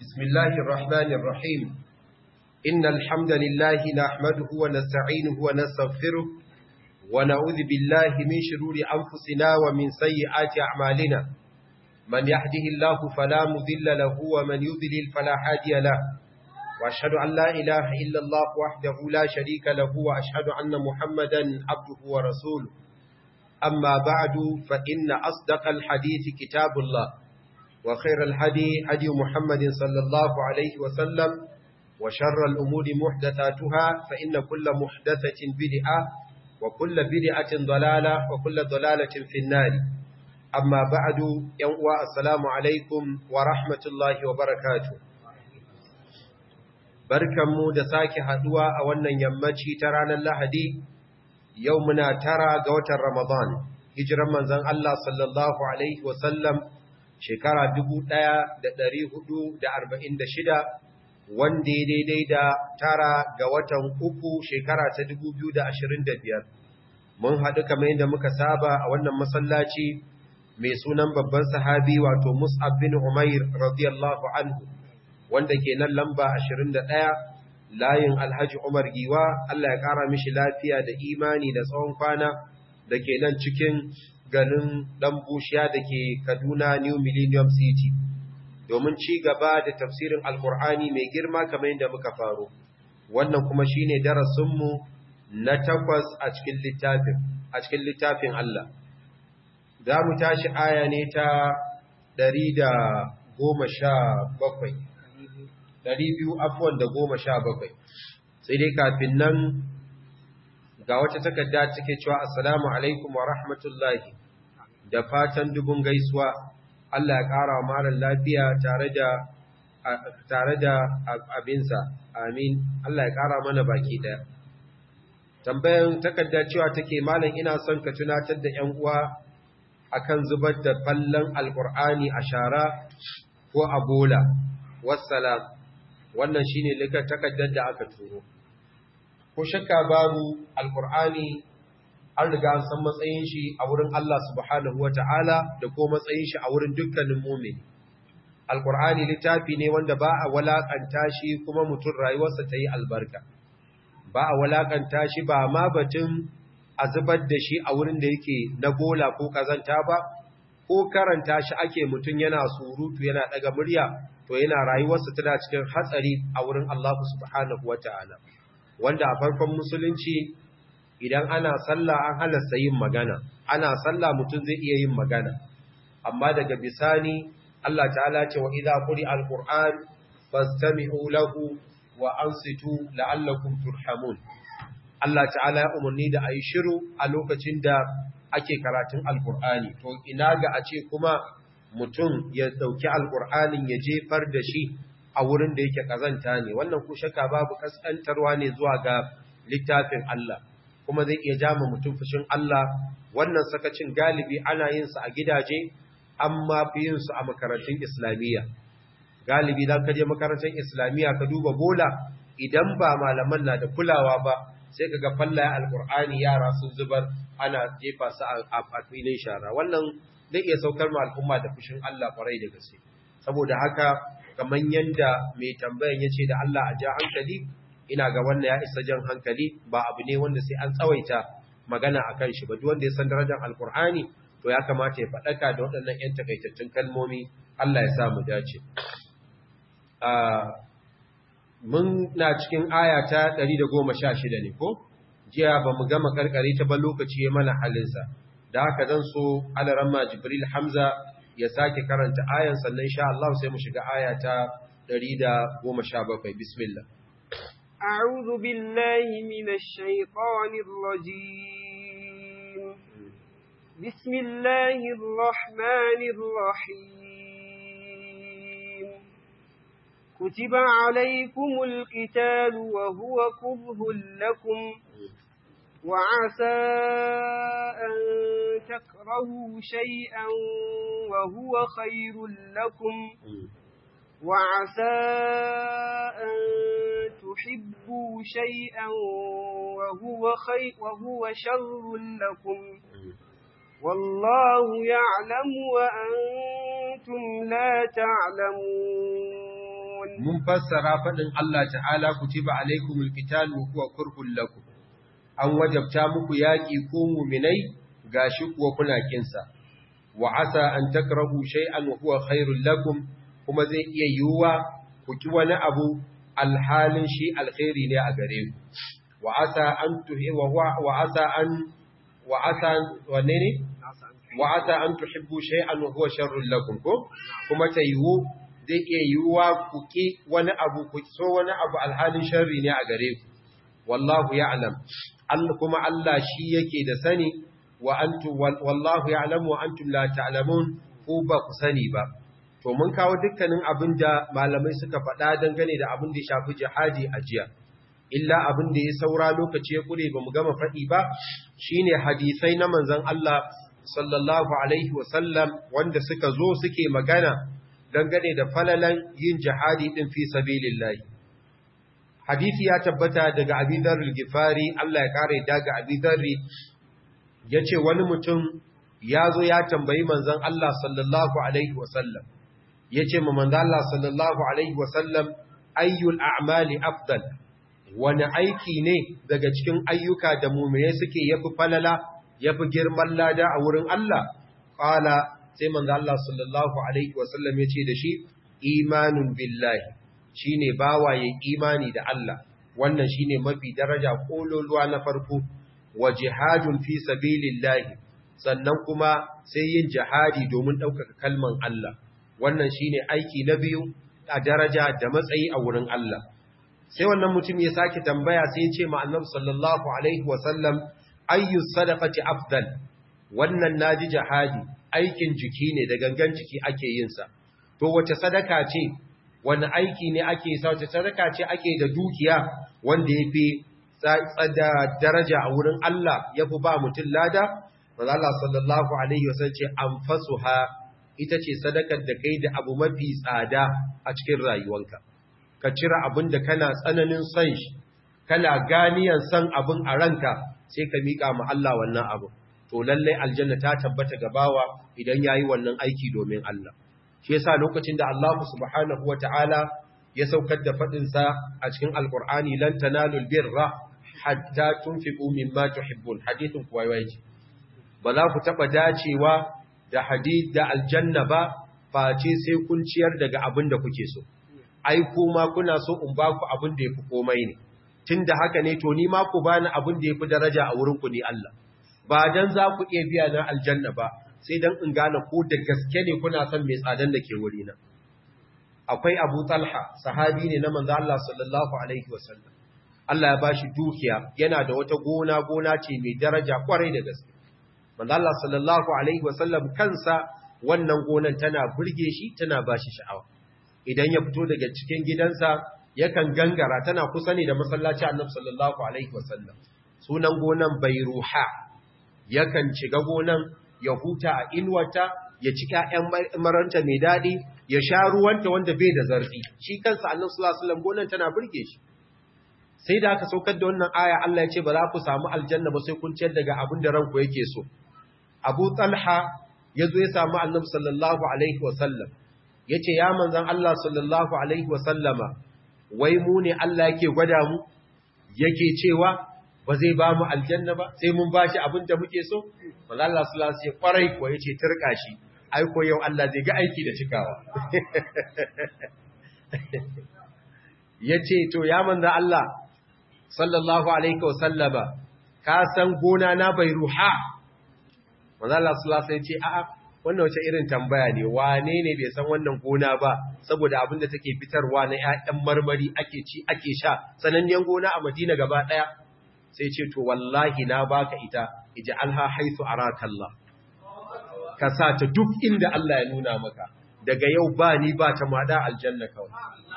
بسم الله الرحمن الرحيم إن الحمد لله نحمده ونستعينه ونستغفره ونعوذ بالله من شرور أنفسنا ومن سيئات أعمالنا من يهده الله فلا مذل له ومن يذلل فلا هادي له وأشهد أن لا إله إلا الله وحده لا شريك له وأشهد أن محمدا عبده ورسوله أما بعد فإن أصدق الحديث كتاب الله وخير الهدي هدي محمد صلى الله عليه وسلم وشر الأمور محدثاتها فإن كل محدثة بدعة وكل بدعة ضلالة وكل ضلالة في النار أما بعد يوم السلام عليكم ورحمة الله وبركاته barkanmu da sake haduwa a wannan yammaci ta ranar Lahadi yau muna tara ga watan Ramadan hijiran manzon Allah sallallahu alaihi wasallam shekara 1446 wanda ya daidai da tara ga watan uku shekara ta 2025 mun haɗu kamar yadda muka saba a wannan masallaci mai sunan babban sahabi wato Mus'ab bin Umair radiyallahu anhu wanda ke nan lamba 21 layin Alhaji Umar Giwa Allah ya ƙara mishi lafiya da imani da tsawon kwana da ke nan cikin ganin ɗan bushiya da ke Kaduna New Millennium City domin ci gaba da tafsirin Alƙur'ani mai girma kamar yadda muka faro wannan kuma shine darasinmu na takwas a cikin littafin a cikin littafin Allah za mu tashi aya ne ta 117 ɗari biyu afuwan da goma sha bakwai sai dai kafin nan ga wata takarda take cewa assalamu alaikum wa rahmatullahi da fatan dubun gaisuwa Allah ya ƙara wa marar lafiya tare da tare da abinsa amin Allah ya ƙara mana baki ɗaya tambayan takarda cewa take malam ina son ka tunatar da ƴan uwa akan zubar da fallon alƙur'ani a shara ko a bola wassalam wannan shine likar takaddar da aka turo ko shakka babu alqur'ani an riga an san matsayin shi a wurin Allah subhanahu wataala da ko matsayin shi a wurin dukkanin mu'mini alqur'ani littafi ne wanda ba a walakanta shi kuma mutum rayuwarsa ta yi albarka ba a walakanta shi ba ma batun a zubar da shi a wurin da yake na bola ko kazanta ba ko karanta shi ake mutum yana surutu yana daga murya to yana rayuwarsa tana cikin hatsari a wurin Allah subhanahu wata'ala wanda a farkon musulunci idan ana sallah an halasta yin magana ana sallah mutum zai iya yin magana amma daga bisani Allah ta'ala ce wa idza quri alquran fastami'u lahu wa ansitu la'allakum turhamun Allah ta'ala ya umarni da ayi shiru a lokacin da ake karatun alqur'ani to ina ga a ce kuma mutum ya dauki alkur'anin ya jefar da shi a wurin da yake kazanta ne wannan ku shaka babu kaskantarwa ne zuwa ga littafin Allah kuma zai iya jama mutum fushin Allah wannan sakacin galibi ana yin sa a gidaje amma fi yin su a makarantun islamiyya galibi dan ka je makarantun islamiyya ka duba bola idan ba malaman na da kulawa ba sai kaga fallaye alkur'ani yara sun zubar ana jefa su a filin shara wannan zai iya saukar ma al'umma da fushin Allah kwarai da gaske saboda haka kamar yanda mai tambayan yace da Allah a ja hankali ina ga wannan ya isa jan hankali ba abu ne wanda sai an tsawaita magana akan shi ba duk wanda ya san darajar alkur'ani to ya kamata ya faɗaka da waɗannan ƴan takaitattun kalmomi Allah ya sa mu dace mun na cikin aya ta 116 ne ko jiya ba mu gama karkare ta ba lokaci ya mana halinsa da haka zan so alaramma jibril hamza ya sake karanta ayan sannan insha Allah sai mu shiga aya ta 117 bismillah a'udhu billahi minash shaitanir rajim bismillahir rahmanir rahim kutiba alaykumul qitalu wa huwa kurhun lakum وعسى أن تكرهوا شيئا وهو خير لكم وعسى أن تحبوا شيئا وهو, خير وهو شر لكم والله يعلم وأنتم لا تعلمون mun fassara faɗin Allah ta'ala kutiba alaikumul qitalu huwa kurhul lakum an wajabta muku yaƙi ko muminai gashi kuwa kuna kinsa wa asa an takrahu shay'an wa huwa khairul lakum kuma zai iya yiwuwa ku ki wani abu alhalin shi alkhairi ne a gare ku wa asa an tuhi wa wa asa an wa asa wanne ne wa asa an tuhibbu shay'an wa huwa sharrul lakum ko kuma ta yiwu zai iya yiwuwa ku ki wani abu ku so wani abu alhalin sharri ne a gare ku wallahu ya'lam Allah kuma Allah shi yake da sani wa antum wallahu ya'lamu wa antum la ta'lamun ko ba ku sani ba to mun kawo dukkanin abin da malamai suka faɗa dangane da abin da ya shafi jihadi a jiya illa abin da ya saura lokaci ya kure ba mu gama faɗi ba shine hadisai na manzon Allah sallallahu alaihi wa sallam wanda suka zo suke magana dangane da falalan yin jihadi din fi sabilillah hadisi ya tabbata daga Abi Dharr al-Ghifari Allah ya kare daga Abi Dharr yace wani mutum ya zo ya tambayi manzon Allah sallallahu alaihi wasallam yace ma manzon Allah sallallahu alaihi wasallam ayyul a'mali afdal wani aiki ne daga cikin ayyuka da mu'mine suke yafi falala yafi girman lada a wurin Allah qala sai manzon Allah sallallahu alaihi wasallam yace da shi imanun billahi shine bawaye imani da Allah wannan shine mafi daraja kololuwa na farko wa jihadun fi sabilillahi sannan kuma sai yin jihadi domin ɗaukaka kalman Allah wannan shine aiki na biyu a daraja da matsayi a wurin Allah sai wannan mutum ya sake tambaya sai ya ce ma annabi sallallahu alaihi wa sallam ayyu sadaqati afdal wannan naji jihadi aikin jiki ne da gangan jiki ake yin sa to wace sadaka ce wani aiki ne ake sa wace sadaka ce ake da dukiya wanda yafi tsada daraja a wurin Allah yafi ba mutum lada manzo Allah sallallahu alaihi wasallam ce anfasuha ita ce sadakar da kai da abu mafi tsada a cikin rayuwanka ka cire abin da kana tsananin san shi kana ganiyan san abin a ranka sai ka mika ma Allah wannan abu to lalle aljanna ta tabbata ga bawa idan yayi wannan aiki domin Allah shi yasa lokacin da Allah subhanahu wataala ya saukar da fadin sa a cikin alqur'ani lan tanalul birra hatta tunfiqu mimma tuhibbun hadithun kuwaiwaji ba za ku taɓa dacewa da hadid da aljanna ba face sai kun ciyar daga abin da kuke so ai kuma kuna so in ba ku abin da yafi komai ne tunda haka ne to ni ma ku bani abin da yafi daraja a wurin ku ne Allah ba dan za ku iya biya na aljanna ba sai dan in gane ko da gaske ne kuna son mai tsadan da ke wuri na akwai Abu Talha sahabi ne na manzo Allah sallallahu alaihi wasallam Allah ya bashi dukiya yana da wata gona gona ce mai daraja kwarai da gaske manzo Allah sallallahu alaihi wasallam kansa wannan gonan tana burge shi tana bashi sha'awa idan ya fito daga cikin gidansa yakan gangara tana kusa ne da masallaci Annabi sallallahu alaihi wasallam sunan gonan Bairuha yakan shiga gonan ya huta a inuwata ya ci ƴaƴan maranta mai dadi ya sha ruwanta wanda bai da zarfi shi kansa Annabi sallallahu alaihi wasallam gonan tana burge shi sai da aka saukar da wannan aya Allah ya ce ba za ku samu aljanna ba sai kun ciyar daga abin da ranku yake so Abu Talha ya zo ya samu Annabi sallallahu alaihi wasallam yace ya manzon Allah sallallahu alaihi wasallama wai mu ne Allah yake gwada mu yake cewa ba zai ba mu aljanna ba sai mun bashi abin da muke so manzon Allah sallallahu alaihi wasallam kwarai ko yace turka shi ai ko yau Allah zai ga aiki da cikawa yace to ya manzon Allah sallallahu alaihi wasallama ka san gona na bai ruha manzo Allah sallallahu alaihi ce a'a wannan wace irin tambaya ne wane ne bai san wannan gona ba saboda abin da take fitarwa na ƴaƴan marmari ake ci ake sha sananniyan gona a Madina gaba daya sai ce to wallahi na baka ita ij'alha haythu araka Allah ka sa ta duk inda Allah ya nuna maka daga yau ba ni ba ta mada aljanna kawai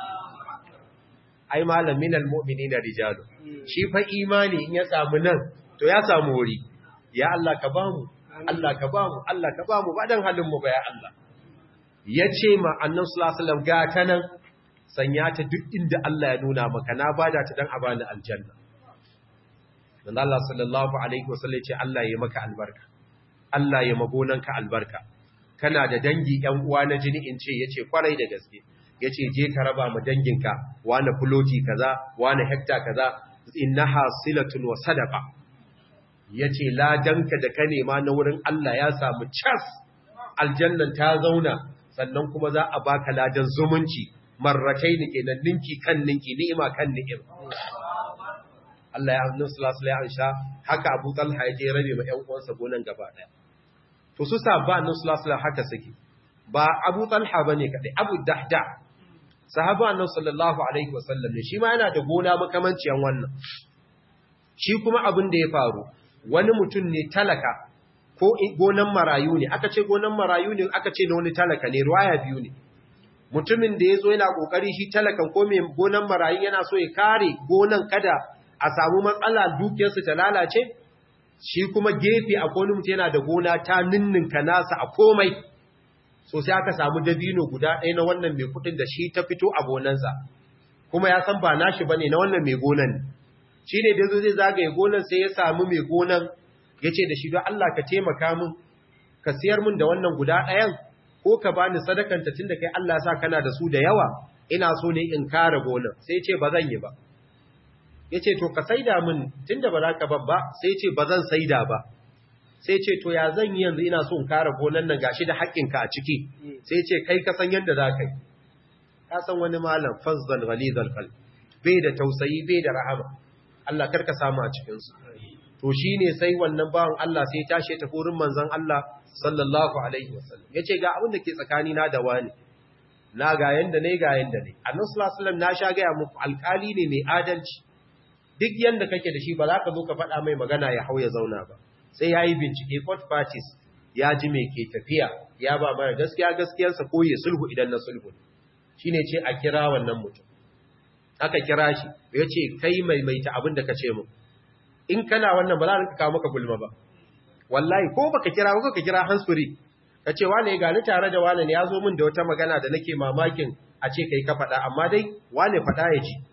ai malamin almu'minina rijalu shi fa imani in ya samu nan to ya samu wuri ya Allah ka bamu Allah ka bamu Allah ka bamu ba dan halin mu ba ya Allah yace ma annabi sallallahu alaihi wasallam ga ta nan sanya ta duk inda Allah ya nuna maka na bada ta dan abani aljanna dan Allah sallallahu alaihi wasallam yace Allah ya maka albarka Allah ya magonanka albarka kana da dangi ƴan uwa na jini in ce yace kwarai da gaske yace je ka raba mu danginka wani fuloti kaza wani hekta kaza innaha silatun wa sadaqa yace ladanka da ka nema na wurin Allah ya samu cas aljannan ta zauna sannan kuma za a baka ladan zumunci marratai ne kenan ninki kan ninki ni'ima kan ni'ima Allah ya hannun sulasul ya ansha haka Abu Talha ya je rabe ma ƴan uwansa gonan gaba daya to su sabba annabi sulasul haka suke ba Abu Talha bane kadai Abu Dahda sahaba annabi sallallahu alaihi wasallam ne shi ma yana da gona makamanciyan wannan shi kuma abin da ya faru wani mutum ne talaka ko gonan marayu ne aka ce gonan marayu ne aka ce na wani talaka ne ruwaya biyu ne mutumin da ya zo yana kokari shi talakan ko mai gonan marayu yana so ya kare gonan kada a samu matsala dukiyarsu ta lalace shi kuma gefe a wani mutum yana da gona ta ninninka nasa a komai so sai aka samu dabino guda ɗaya na wannan mai kuɗin da shi ta fito a gonansa kuma ya san ba nashi bane na wannan mai gonan shi ne da zo zai zagaye gonan sai ya samu mai gonan ya ce da shi don Allah ka taimaka min ka siyar min da wannan guda ɗayan ko ka bani sadakanta tun da kai Allah sa kana da su da yawa ina so ne in kare gonan sai ce ba zan yi ba ya ce to ka saida min tun da ba za ka babba sai ce ba zan saida ba sai ce to ya zan yi yanzu ina so in kare gonan nan gashi da haƙƙinka a ciki sai ce kai ka san yadda za ka yi ka san wani malam fazzal ghalizal qalb bai da tausayi bai da rahama Allah karka samu a cikin su to shine sai wannan bawan Allah sai ya tashi ta furin manzon Allah sallallahu alaihi wasallam yace ga abin da ke tsakani na da wani na ga yanda ne ga yanda ne annabi sallallahu alaihi wasallam na sha ga muku alƙali ne mai adalci duk yanda kake da shi ba za ka zo ka faɗa mai magana ya hau ya zauna ba sai ya yi bincike court parties ya ji me ke tafiya ya ba mara gaskiya gaskiyarsa ko ya sulhu idan na sulhu shine ce a kira wannan mutum aka kira shi ya ce kai maimaita abin da ka ce mu in kana wannan ba za ka kawo maka gulma ba wallahi ko baka kira ba ka kira hansuri ka ce wane ya gani tare da wane ne ya zo min da wata magana da nake mamakin a ce kai ka faɗa amma dai wane faɗa ya ji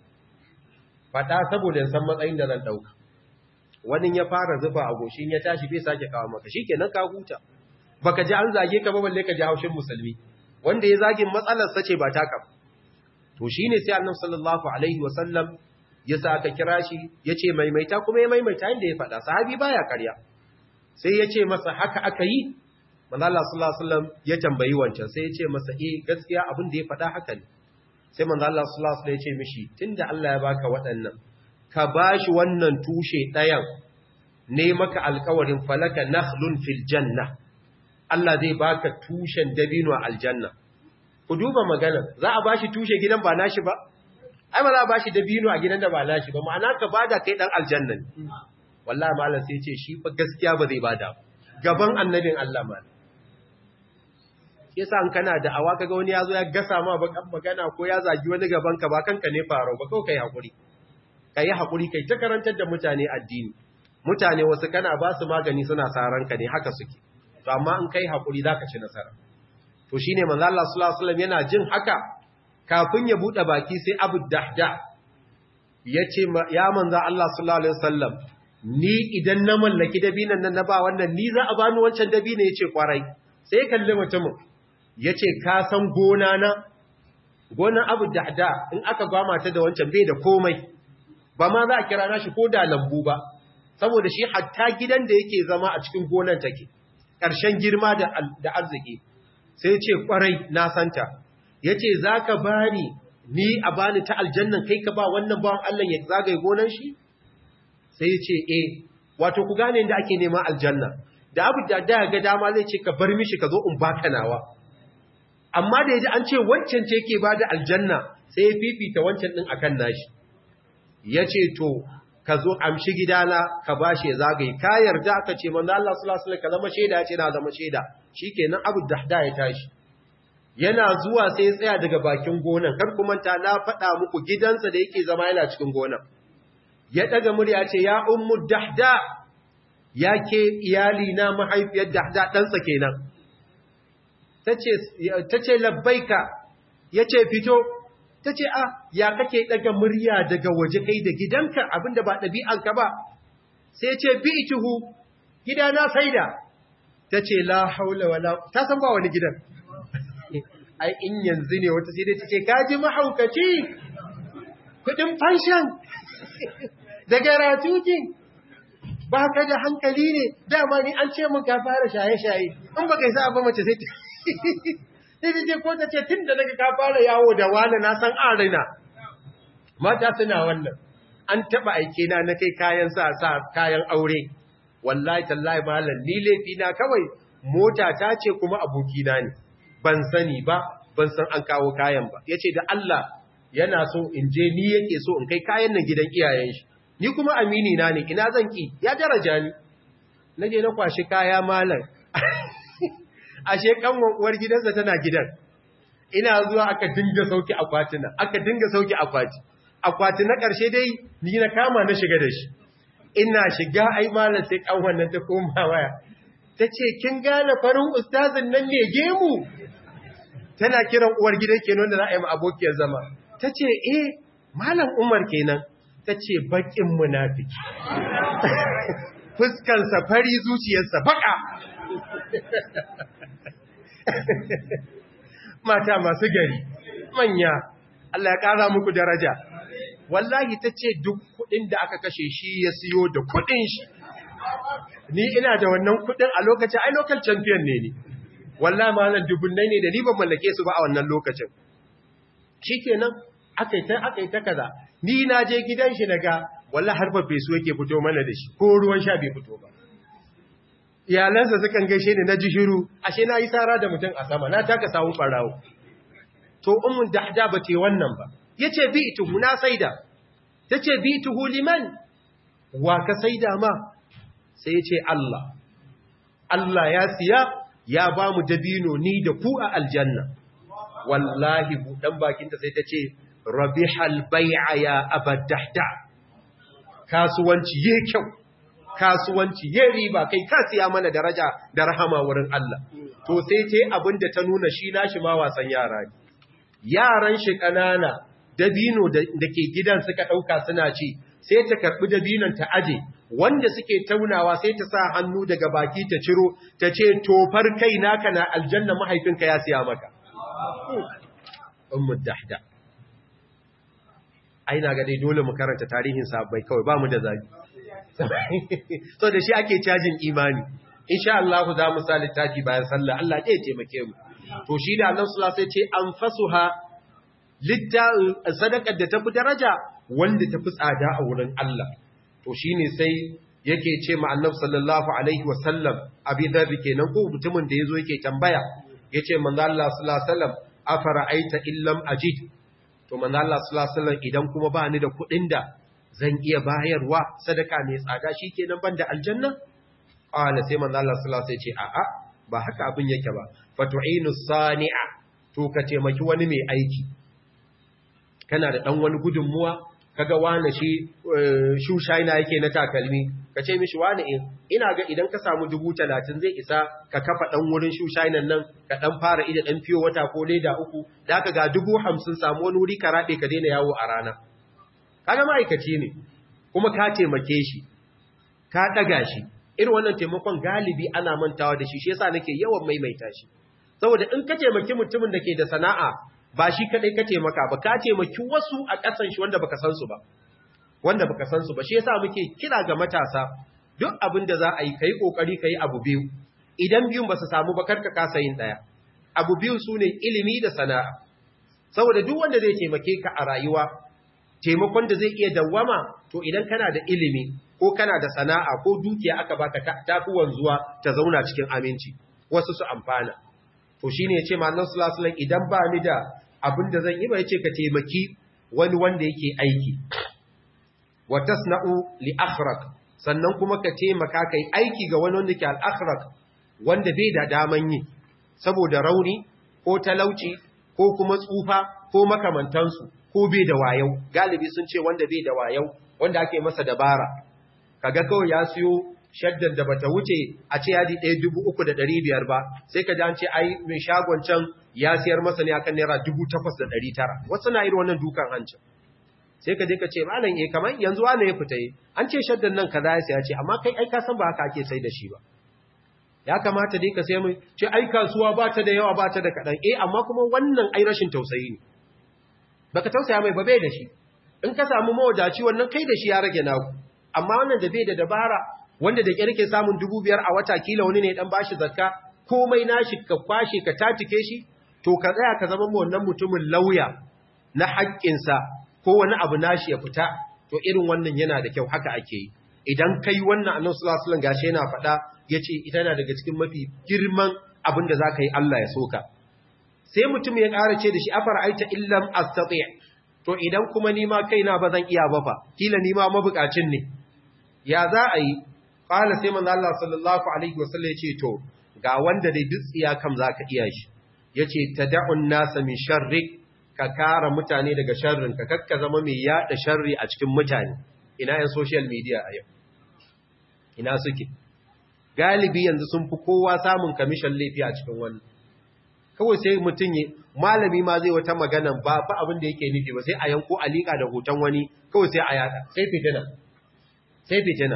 faɗa saboda san matsayin da zan ɗauka wani ya fara zufa a goshin ya tashi bai sake kawo maka shi kenan ka huta baka ji an zage ka ba balle ka ji haushin musulmi wanda ya zagin matsalar sace ba taka ba to shine sai annabi sallallahu alaihi wasallam ya sa aka kira shi yace maimaita kuma ya maimaita inda ya faɗa sahabi baya ƙarya sai yace masa haka aka yi manzo Allah sallallahu alaihi wasallam ya tambayi wancan sai yace masa eh gaskiya abin da ya faɗa haka ne sai manzo Allah sallallahu alaihi wasallam yace mishi tunda Allah ya baka waɗannan ka bashi wannan tushe ɗayan ne maka alƙawarin falaka nakhlun fil janna Allah zai baka tushen dabino a aljanna ku duba magana za a bashi tushe gidan ba nashi ba ai ba za a bashi dabino a gidan da ba nashi ba ma'ana ka bada kai dan aljanna ne wallahi malam sai ce shi fa gaskiya ba zai bada gaban annabin Allah ma yasa an kana da awa kaga wani yazo ya gasa ma bakan magana ko ya zagi wani gaban ka ba kanka ne faro ba kawai kai hakuri kai hakuri kai ta karantar da mutane addini mutane wasu kana ba su magani suna saran ka ne haka suke to amma in kai hakuri zaka ci nasara to shine manzo Allah sallallahu alaihi wasallam yana jin haka kafin ya bude baki sai Abu Dahda yace ya manzo Allah sallallahu alaihi wasallam ni idan na mallaki dabinan nan na ba wannan ni za a bani wancan dabina yace kwarai sai kalli mutumin yace ka san gona na gonan Abu Dahda in aka gwama ta da wancan bai da komai ba ma za a kira nashi ko da lambu ba saboda shi hatta gidan da yake zama a cikin gonan take ƙarshen girma da arziki sai ce kwarai na santa ya ce za ka bani ni a bani ta aljannan kai ka ba wannan bawan Allah ya zagaye gonan shi sai ya ce e wato ku gane da ake neman aljanna da abu da da ga dama zai ce ka bar mishi ka zo in baka nawa amma da yaji an ce wancan ce yake bada aljanna sai ya fifita wancan din akan nashi yace to ka zo amshi gidana ka bashi ya zagaye ka yarda aka ce manzo Allah sallallahu alaihi wasallam ka zama shaida ya ce na zama shaida shikenan Abu Dahda ya tashi yana zuwa sai ya tsaya daga bakin gonan kar ku manta na faɗa muku gidansa da yake zama yana cikin gonan ya daga murya ce ya ummu Dahda yake iyali na mahaifiyar Dahda ɗansa kenan tace tace labbaika yace fito ta ce a ya kake daga murya daga waje kai da gidanka abinda ba ɗabi'anka ba sai ce bi ituhu gida na saida ta ce la haula wala ta san ba wani gidan ai in yanzu ne wata sai dai ta ce kaji mahaukaci kudin fanshan da garatukin ba ka da hankali ne dama ni an ce mun ka fara shaye-shaye in ba kai sa ba mace sai ta sai ta ce ko ta ce tun da daga ka fara yawo da wani na san an raina mata suna wannan an taba aike na na kai kayan sa sa kayan aure wallahi tallahi malam ni laifi na kawai mota ta ce kuma abokina ne ban sani ba ban san an kawo kayan ba yace da Allah yana so in je ni yake so in kai kayan nan gidan iyayen shi ni kuma amini na ne ina zan ki ya daraja ni naje na kwashi kaya malam ashe kanwan uwar gidansa tana gidan ina zuwa aka dinga sauki akwatina aka dinga sauki akwati akwati na ƙarshe dai ni na kama na shiga da shi ina shiga ai malam sai kanwan nan ta koma waya tace kin gane farin ustazin nan ne gemu tana kiran uwar gidan kenan da za a yi abokiyar zama tace eh malam Umar kenan tace bakin munafiki fuskan sa fari zuciyarsa baka mata masu gari manya Allah ya kara muku daraja wallahi tace duk kudin da aka kashe shi ya siyo da kudin shi ni ina da wannan kudin a lokacin ai local champion ne ni wallahi malam dubunnai ne da ni ban mallake su ba a wannan lokacin shikenan akai ta akai ta kaza ni na je gidan shi daga wallahi har fa fesu yake fito mana da shi ko ruwan sha bai fito ba iyalansa sukan gaishe ni na ji shiru ashe na yi sara da mutum a sama na taka sawu barawo to ummun dahda ba ce wannan ba yace bi ituhu na saida tace bi ituhu liman wa ka saida ma sai yace Allah Allah ya siya ya ba mu dabino ni da ku a aljanna wallahi budan bakinta sai tace rabihal bai'a ya abadahda kasuwanci ye kyau kasuwanci ye riba kai ka siya mana daraja da rahama wurin Allah to sai ce abinda ta nuna shi nashi ma wasan yara ne yaran shi kanana dabino da ke gidan suka dauka suna ci sai ta karbi dabinon ta aje wanda suke taunawa sai ta sa hannu daga baki ta ciro ta ce tofar kai naka na aljanna mahaifinka ya siya maka ummu dahda ai na ga dai dole mu karanta tarihin sahabbai kawai ba mu da zabi so da shi ake cajin imani insha Allah za mu sa littafi bayan sallah Allah ya taimake mu to shi da Allah sallallahu alaihi wasallam ce anfasuha lidda sadaqar da tafi daraja wanda tafi tsada a wurin Allah to shine sai yake ce ma Annabi sallallahu alaihi wasallam abi dharr kenan ko mutumin da yazo yake tambaya yace manzo Allah sallallahu alaihi wasallam afara'aita illam ajid to manzo Allah sallallahu alaihi wasallam idan kuma ba ni da kuɗin da zan iya bayarwa sadaka mai tsada shikenan banda aljanna qala sai manzo Allah sallallahu alaihi wasallam ce a'a ba haka abin yake ba fatu'inu sani'a to ka taimaki wani mai aiki kana da dan wani gudunmuwa kaga wani shi shushaina yake na takalmi ka ce mishi wani in ina ga idan ka samu dubu talatin zai isa ka kafa dan wurin shushainan nan ka dan fara ida dan fiyo wata ko leda uku da aka ga dubu hamsin samu wani wuri ka raɗe ka daina yawo a rana kaga ma'aikaci ne kuma ka taimake shi ka ɗaga shi irin wannan taimakon galibi ana mantawa da shi shi yasa nake yawan maimaita shi saboda in ka taimaki mutumin da ke da sana'a ba shi kadai ka taimaka ba ka taimaki wasu a ƙasan shi wanda baka san su ba wanda baka san su ba shi yasa muke kira ga matasa duk abin da za a yi kai kokari kai abu biyu idan biyun ba su samu ba karka kasa yin daya abu biyu sune ilimi da sana'a saboda duk wanda zai taimake ka a rayuwa taimakon da zai iya dawwama to idan kana da ilimi ko kana da sana'a ko dukiya aka baka tafi wanzuwa ta zauna cikin aminci wasu su amfana to shine yace manzon sallallahu alaihi wasallam idan ba ni da abin da zan yi ba yace ka taimaki wani wanda yake aiki wa tasna'u li akhraq sannan kuma ka taimaka kai aiki ga wani wanda ke al akhraq wanda bai da daman yi saboda rauni ko talauci ko kuma tsufa ko makamantansu ko bai da wayau galibi sun ce wanda bai da wayau wanda ake masa dabara kaga kawai ya siyo shaddan da bata wuce a ce yadi ɗaya dubu uku da ɗari biyar ba sai ka ji ce ai mai shagon can ya siyar masa ne akan naira dubu takwas da ɗari tara wasu na irin wannan dukan hancin sai ka je ka ce malam eh kamar yanzu wane ya fita yi an ce shaddan nan kaza ya siya ce amma kai ai ka san ba haka ake sai da shi ba ya kamata dai ka sai mu ce ai kasuwa ba ta da yawa ba ta da kaɗan eh amma kuma wannan ai rashin tausayi ne baka tausaya mai ba bai da shi in ka samu mawadaci wannan kai da shi ya rage naku amma wannan da bai da dabara wanda da kirke samun dubu biyar a wata kila wani ne dan bashi zakka komai nashi ka kwashe ka tatike shi to ka tsaya ka zama wannan mutumin lauya na haƙƙinsa ko wani abu nashi ya fita to irin wannan yana da kyau haka ake yi idan kai wannan annabi sallallahu alaihi wasallam gashi yana faɗa yace ita na daga cikin mafi girman abin da zaka yi Allah ya soka sai mutum ya ƙara ce da shi afar aita illam astati to idan kuma ni ma kaina ba zan iya ba fa kila ni ma mabukacin ne ya za a yi qala sai manzo Allah sallallahu alaihi wasallam yace to ga wanda dai dutsiya kam zaka iya shi yace tad'un nasa min sharrik ka kara mutane daga sharrin ka kakka zama mai yada sharri a cikin mutane ina yan social media a yau ina suke galibi yanzu sun fi kowa samun kamishin laifi a cikin wannan kawai sai mutum ya malami ma zai wata magana ba fa abin da yake nufi ba sai a yanko alika da hoton wani kawai sai a yada sai fitina sai fitina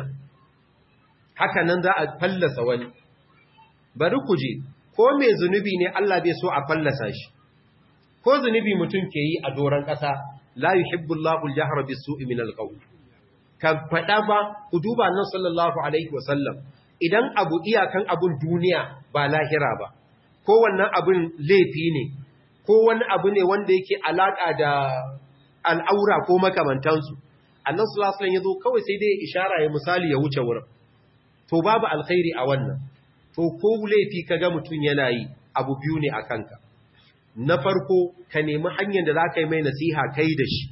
haka nan za a fallasa wani bari ku je ko mai zunubi ne Allah bai so a fallasa shi ko zunubi mutum ke yi a doron ƙasa la yuhibbullahu al-jahra bis-su'i min al-qawl kan fada ba ku duba nan sallallahu alaihi wasallam idan abu iyakan abun duniya ba lahira ba ko wannan abun laifi ne ko wani abu ne wanda yake alaka da al'aura ko makamantansu annan sulasulan ya zo kawai sai dai ishara ya misali ya wuce wurin to babu alkhairi a wannan to ko laifi ka ga mutum yana yi abu biyu ne a kanka na farko ka nemi hanyar da za ka yi mai nasiha kai da shi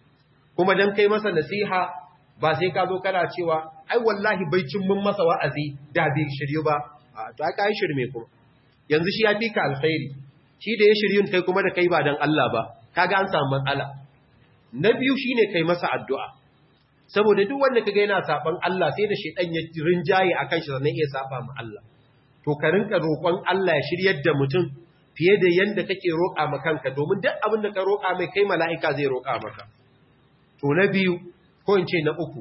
kuma don kai masa nasiha ba sai ka zo kana cewa ai wallahi bai cin mun masa wa'azi da bai shiryu ba to aka yi shirme kuma yanzu shi ya fi ka alkhairi shi da ya shiryun kai kuma da kai ba don Allah ba kaga an samu matsala na biyu shine kai masa addu'a saboda duk wanda kaga yana saban Allah sai da shedan ya rinjaye akan shi sannan iya saba ma Allah to ka rinka roƙon Allah ya shiryar da mutum fiye da yanda kake roƙa ma kanka domin duk abin da ka roƙa mai kai mala'ika zai roƙa maka to na biyu ko in ce na uku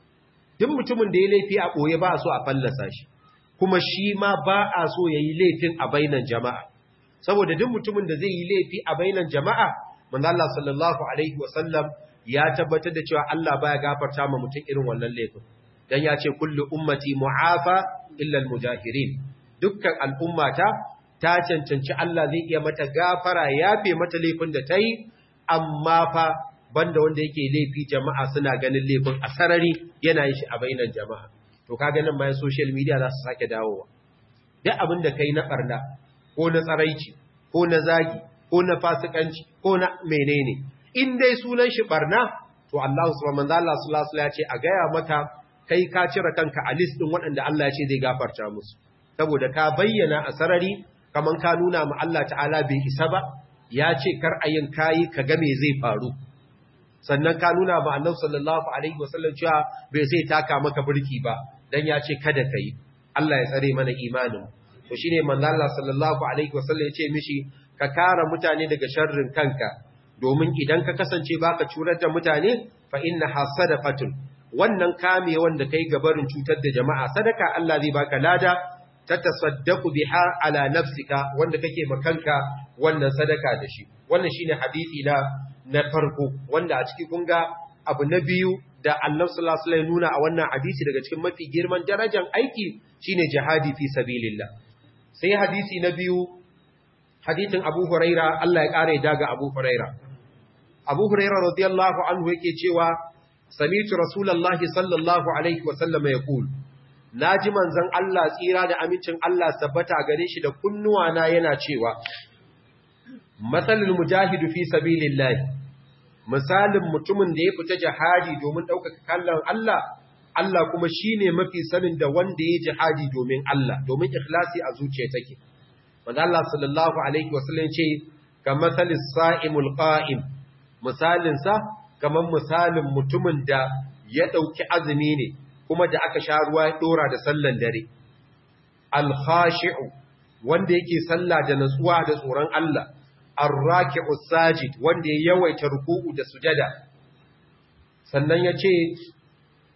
duk mutumin da ya laifi a ɓoye ba a so a fallasa shi kuma shi ma ba a so ya yi laifin a bainan jama'a saboda duk mutumin da zai yi laifi a bainan jama'a manzo Allah sallallahu alaihi wasallam ya tabbatar da cewa Allah baya gafarta ma mutum irin wannan laifin dan ya ce kullu ummati mu'afa illa almujahirin dukkan al'ummata ta cancanci Allah zai iya mata gafara yafe mata laifin da ta yi amma fa banda wanda yake laifi jama'a suna ganin laifin a sarari yana yin shi a bainan jama'a to ka ganin bayan social media za su sake dawowa duk abin da kai na barna ko na tsaraici ko na zagi ko na fasikanci ko na menene in dai sunan shi barna to Allah subhanahu wa ta'ala sallallahu alaihi ya ce a gaya maka kai ka cire kanka a list din waɗanda Allah ya ce zai gafarta musu saboda ka bayyana a sarari kaman ka nuna ma Allah ta'ala bai isa ba ya ce kar a yin kayi ka ga me zai faru sannan ka nuna ma annabi sallallahu alaihi wasallam cewa bai sai taka maka burki ba dan ya ce kada kai Allah ya tsare mana imanin to shine manzo Allah sallallahu alaihi wasallam ya ce mishi ka kare mutane daga sharrin kanka domin idan ka kasance baka curar da mutane fa inna hasadaqatun wannan kame wanda kai gabarin cutar da jama'a sadaka Allah zai baka lada tatasaddaqu biha ala nafsika wanda kake makanka wannan sadaka da shi wannan shine hadisi na na farko wanda a ciki kun ga abu na biyu da Allah sallallahu alaihi wasallam nuna a wannan hadisi daga cikin mafi girman darajar aiki shine jihadi fi sabilillah sai hadisi na biyu hadisin Abu Huraira Allah ya kare daga Abu Huraira Abu Huraira radiyallahu anhu yake cewa sami'tu rasulullahi sallallahu alaihi wasallam yaqul naji manzon Allah tsira da amincin Allah sabbata gare shi da kunnuwa na yana cewa matsalin mujahidu fi sabilillah misalin mutumin da ya fita jihadi domin ɗaukaka kallon Allah Allah kuma shine mafi sanin da wanda ya jihadi domin Allah domin ikhlasi a zuciya take manzo Allah sallallahu alaihi wasallam ce ka masalis sa'imul qa'im misalin sa kamar misalin mutumin da ya ɗauki azumi ne kuma da aka sha ruwa ya dora da sallan dare al khashi'u wanda yake sallah da natsuwa da tsoron Allah arraki'u sajid wanda ya yawaita ruku'u da sujada sannan yace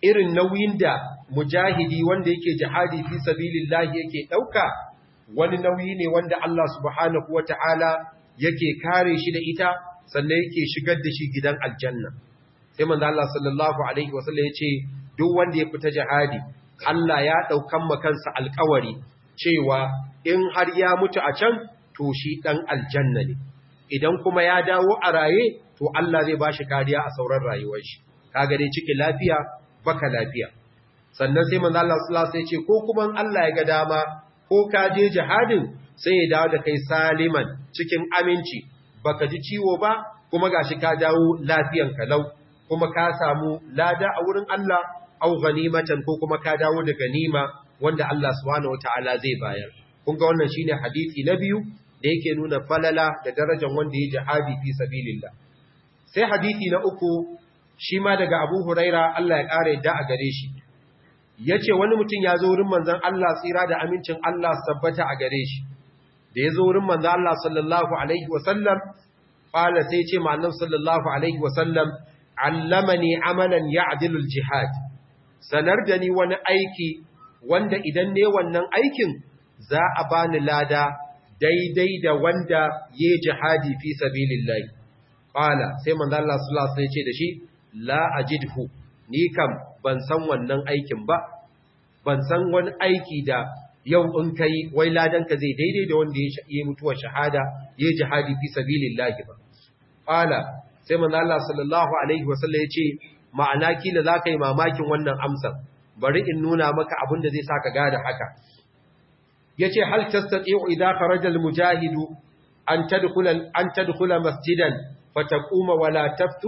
irin nauyin da mujahidi wanda yake jihadi fi sabilillahi yake dauka wani nauyi ne wanda Allah subhanahu wata'ala yake kare shi da ita sannan yake shigar da shi gidan aljanna sai manzo Allah sallallahu alaihi wasallam yace duk wanda ya fita jihadi Allah ya daukan makansa alƙawari cewa in har ya mutu a can to shi dan aljanna ne idan kuma ya dawo a raye to Allah zai bashi kariya a sauran rayuwar shi kaga dai ciki lafiya baka lafiya sannan sai manzo Allah sallallahu alaihi wasallam ya ce ko kuma Allah ya ga dama ko ka je jihadin sai ya dawo da kai saliman cikin aminci baka ji ciwo ba kuma gashi ka dawo lafiyan kalau kuma ka samu lada a wurin Allah au ganimatan ko kuma ka dawo da ganima wanda Allah subhanahu wataala zai bayar kun ga wannan shine hadisi na biyu da yake nuna falala da darajar wanda ya jihadi fi sabilillah sai hadisi na uku shi ma daga Abu Huraira Allah ya kare da a gare shi yace wani mutum ya zo wurin manzon Allah tsira da amincin Allah tabbata a gare shi da ya zo wurin manzon Allah sallallahu alaihi wasallam qala sai ce ma annabi sallallahu alaihi wasallam allamani amalan ya'dilu aljihad sanar da ni wani aiki wanda idan ne wannan aikin za a bani lada daidai da wanda ya jihadi fi sabilillahi qala sai manzo Allah sallallahu alaihi wasallam ya ce da shi la ajidhu ni kam ban san wannan aikin ba ban san wani aiki da yau in kai wai ladanka zai daidai da wanda ya yi mutuwar shahada ya jihadi fi sabilillahi ba qala sai manzo Allah sallallahu alaihi wasallam ya ce ma'ana kila zaka yi mamakin wannan amsar bari in nuna maka abin da zai saka gada haka yace hal tastati'u idha kharaja al-mujahidu an tadkhula an tadkhula masjidan fataquma wala taftur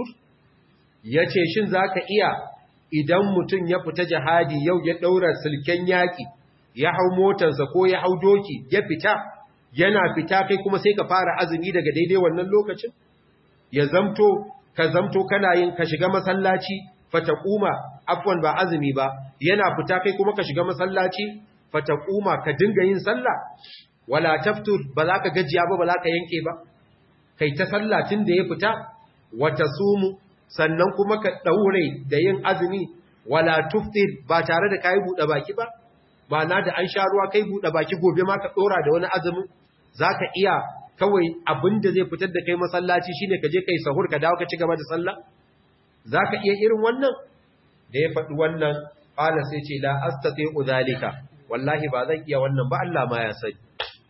yace shin zaka iya idan mutum ya fita jihadi yau ya daura silken yaki ya hau motarsa ko ya hau doki ya fita yana fita kai kuma sai ka fara azumi daga daidai wannan lokacin ya zamto ka zamto kana yin ka shiga masallaci fataquma afwan ba azumi ba yana fita kai kuma ka shiga masallaci fataquma ka dinga yin sallah wala taftur ba za ka gajiya ba ba za ka yanke ba kai ta sallah tun da ya fita wata sumu sannan kuma ka daure da yin azumi wala tuftir ba tare da kai bude baki ba ba na da an sha ruwa kai bude baki gobe ma ka dora da wani azumin zaka iya kawai abinda zai fitar da kai masallaci shine ka je kai sahur ka dawo ka ci gaba da sallah zaka iya irin wannan da ya faɗi wannan qala sai ce la astati'u zalika wallahi ba zan iya wannan ba Allah ma ya sani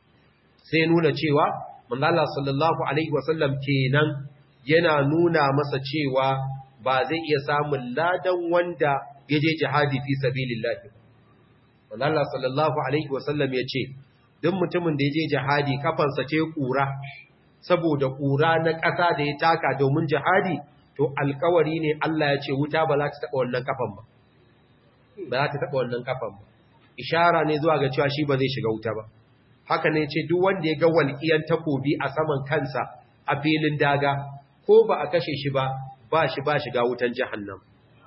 sai nuna cewa manzo Allah sallallahu alaihi wasallam kenan yana nuna masa cewa ba zai iya samun ladan wanda yaje jihadi fi sabilillah manzo Allah sallallahu alaihi wasallam ya ce duk mutumin da yaje jihadi kafansa ce kura saboda kura na ƙasa da ya taka domin jihadi to alkawari ne Allah ya ce wuta ba za ta taba wannan kafan ba ba za ta taba wannan kafan ba ishara ne zuwa ga cewa shi ba zai shiga wuta ba haka ne ce duk wanda ya ga walƙiyan takobi a saman kansa a filin daga ko ba a kashe shi ba ba shi ba shiga wutan jahannam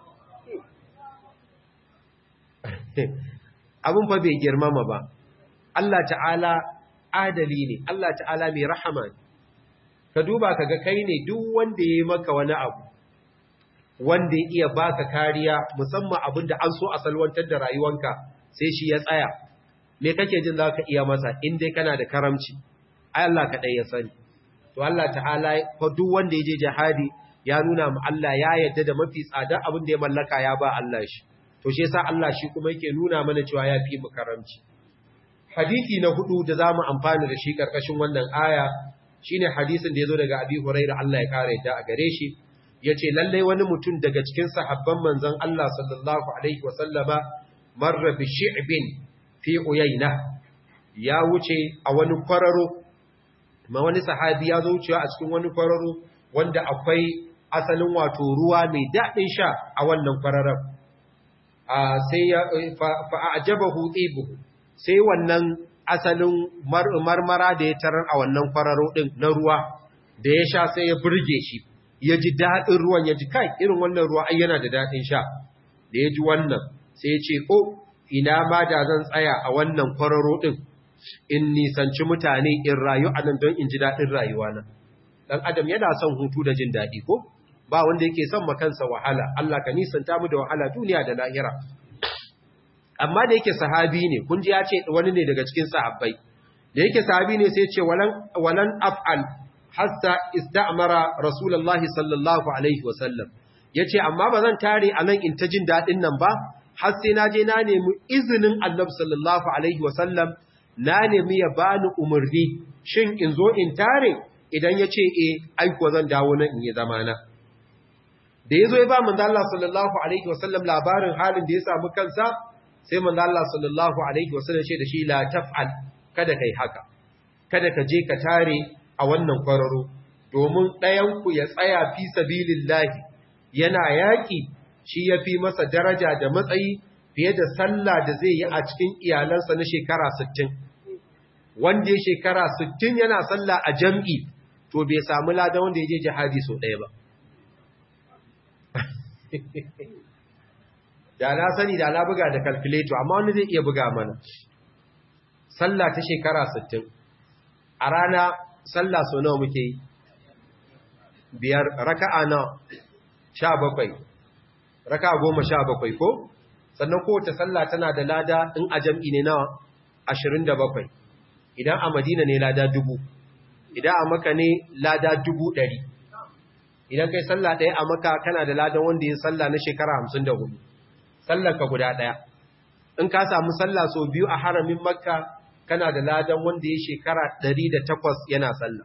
abin fa bai girmama ba Allah ta'ala adali ne Allah ta'ala mai rahama ne ka duba ka ga kai ne duk wanda ya yi maka wani abu wanda ya iya baka kariya musamman abin da an so a salwantar da rayuwanka sai shi ya tsaya me kake jin za ka iya masa in dai kana da karamci ai Allah kaɗai ya sani to Allah ta'ala fa duk wanda ya je jihadi ya nuna mu Allah ya yarda da mafi tsada abin da ya mallaka ya ba Allah shi to shi yasa Allah shi kuma yake nuna mana cewa ya fi mu karamci hadisi na hudu da zamu amfana da shi karkashin wannan aya shine hadisin da yazo daga Abi Hurairah Allah ya kare yadda a gare shi yace lalle wani mutum daga cikin sahabban manzon Allah sallallahu alaihi wasallama marra bi shi'bin fi uyayna ya wuce a wani kwararo ma wani sahabi ya zo wucewa a cikin wani kwararo wanda akwai asalin wato ruwa mai daɗin sha a wannan kwararon sai ya fa'ajabahu tsibuhu sai wannan asalin marmara da ya tarar a wannan kwararo ɗin na ruwa da ya sha sai ya burge shi ya ji daɗin ruwan ya ji kai irin wannan ruwa ai yana da daɗin sha da ya ji wannan sai ya ce ko ina ma da zan tsaya a wannan kwararo ɗin in nisanci mutane in rayu a nan don in ji daɗin rayuwa na ɗan adam yana son hutu da jin daɗi ko ba wanda yake son makansa wahala Allah ka nisanta mu da wahala duniya da lahira amma da yake sahabi ne kun ji ya ce wani ne daga cikin sahabbai da yake sahabi ne sai ce walan walan af'al hatta ista'mara rasulullahi sallallahu alaihi wasallam yace amma bazan tare a nan in ta jin dadin nan ba har sai na je na nemi izinin annabi sallallahu alaihi wasallam na nemi ya bani umarni shin in zo in tare idan ya ce e aiko zan dawo nan in yi zamana da ya zo ya ba manzo Allah sallallahu alaihi wasallam labarin halin da ya samu kansa sai manzo Allah sallallahu alaihi wasallam ce da shi la taf'al kada kai haka kada ka je ka tare a wannan kwararo domin ɗayan ku ya tsaya fi sabilillahi yana yaki shi yafi masa daraja da matsayi fiye da sallah da zai yi a cikin iyalansa na shekara 60 wanda ya shekara 60 yana sallah a jam'i to bai samu lada wanda ya je jihadi sau ɗaya ba da na sani da na buga da calculator amma wani zai iya buga mana sallah ta shekara 60 a rana sallah sau nawa muke yi biyar raka'a na 17 raka'a goma sha bakwai ko sannan kowace sallah tana da lada in a jam'i ne nawa 27 idan a madina ne lada dubu idan a maka ne lada dubu ɗari idan kai sallah ɗaya a maka kana da ladan wanda ya sallah na shekara hamsin da hudu sallarka guda ɗaya in ka samu sallah sau biyu a haramin makka kana da ladan wanda ya shekara ɗari da takwas yana sallah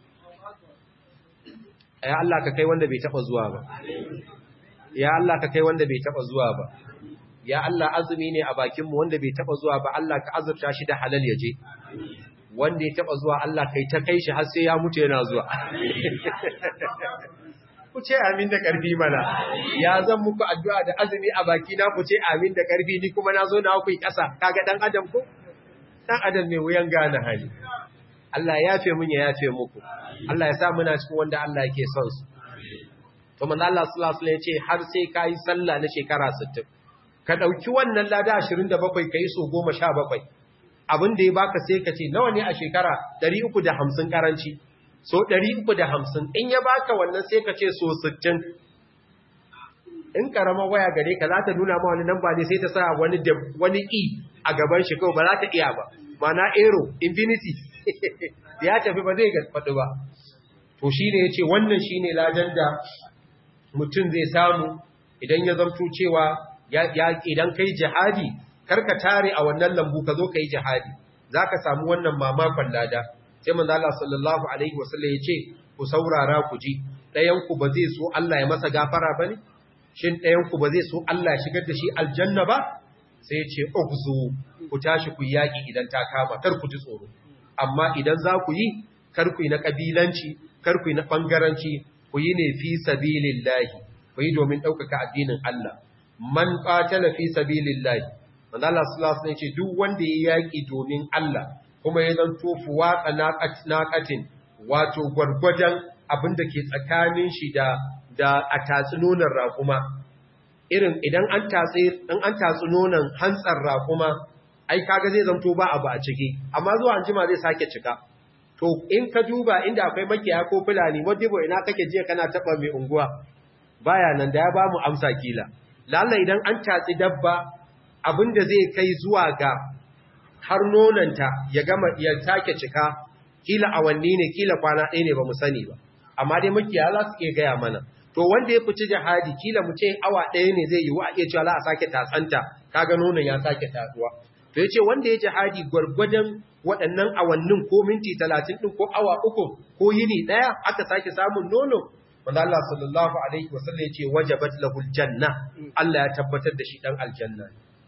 ya Allah ka kai wanda bai taɓa zuwa ba ya Allah ka kai wanda bai taɓa zuwa ba ya Allah azumi ne a bakinmu wanda bai taɓa zuwa ba Allah ka azurta shi da halal ya je wanda ya taba zuwa Allah kai ta kai shi har sai ya mutu yana zuwa ku ce amin da karfi mana ya zan muku addu'a da azumi a baki na ku ce amin da karfi ni kuma na zo na ku yi ƙasa kaga dan adam ko dan adam mai wuyan gane hali Allah ya yafe mun ya yafe muku Allah ya sa muna cikin wanda Allah yake son su to manzo Allah sallallahu alaihi wasallam ya ce har sai kai sallah na shekara 60 ka dauki wannan lada 27 kai so 17 abin da ya baka sai ka ce nawa ne a shekara 350 karanci so 350 in ya baka wannan sai ka ce so 60 in karama waya gare ka za ta nuna ma wani namba ne sai ta sa wani wani e a gaban shi kawai ba za ta iya ba mana aero infinity ya tafi ba zai faɗi ba to shi ne ya ce wannan shi ne ladan da mutum zai samu idan ya zamto cewa idan kai jihadi karka tare a wannan lambu ka zo ka yi jihadi za ka samu wannan mamakon lada sai manzo Allah sallallahu alaihi wasallam ya ce ku saurara ku ji ɗayanku ba zai so Allah ya masa gafara ba ne shin ɗayanku ba zai so Allah ya shigar da shi aljanna ba sai ya ce ukzu ku tashi ku yaƙi idan ta kama kar ku ji tsoro amma idan za ku yi kar ku yi na ƙabilanci kar ku yi na ɓangaranci ku yi ne fi sabilillahi ku yi domin ɗaukaka addinin Allah man qatala fi sabilillahi manzo Allah sallallahu alaihi ce duk wanda ya yaki domin Allah kuma ya zanto fuwatsa naqatin wato gwargwadan abinda ke tsakanin shi da da a tatsunonan raƙuma irin idan an tatsi in an tatsunonan hantsar raƙuma ai kaga zai zanto ba abu a ciki amma zuwa anjima zai sake cika to in ka duba inda akwai makiyaya ko fulani modibo ina kake jiya kana taba mai unguwa baya nan da ya ba mu amsa kila lalla idan an tatsi dabba abinda zai kai zuwa ga har nonanta ya gama ya take cika kila awanni ne kila kwana ɗaya ne ba mu sani ba amma dai makiyaya za su iya gaya mana to wanda ya fici jihadi kila mu ce awa ɗaya ne zai yi wa a iya cewa za a sake tatsanta kaga nonon ya sake tatsuwa to yace wanda ya jihadi gwargwadon waɗannan awannin ko minti 30 din ko awa uku ko yini ɗaya aka sake samun nono wanda Allah sallallahu alaihi wasallam yace wajabat lahul janna Allah ya tabbatar da shi dan aljanna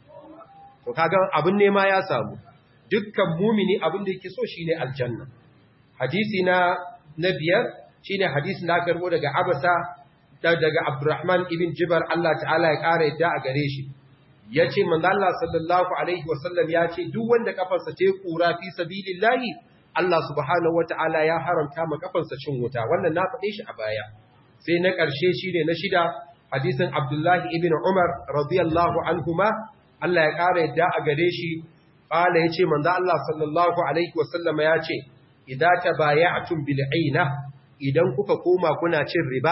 to kaga abin nema ya samu dukkan mumini abin da yake so shine aljanna hadisi na na biyar shine hadisin da aka karbo daga Abasa daga Abdurrahman ibn Jibar Allah ta'ala ya kara yadda a gare shi yace manzo Allah sallallahu alaihi wasallam yace duk wanda kafarsa ta kura fi sabilillahi Allah subhanahu wataala ya haramta ma kafarsa cin wuta wannan na faɗe shi a baya sai na ƙarshe shine na shida hadisin Abdullahi ibn Umar radiyallahu anhuma Allah ya kara yadda a gare shi qala yace manzo Allah sallallahu alaihi wasallam yace idza tabaya'tum bil aina idan kuka koma kuna cin riba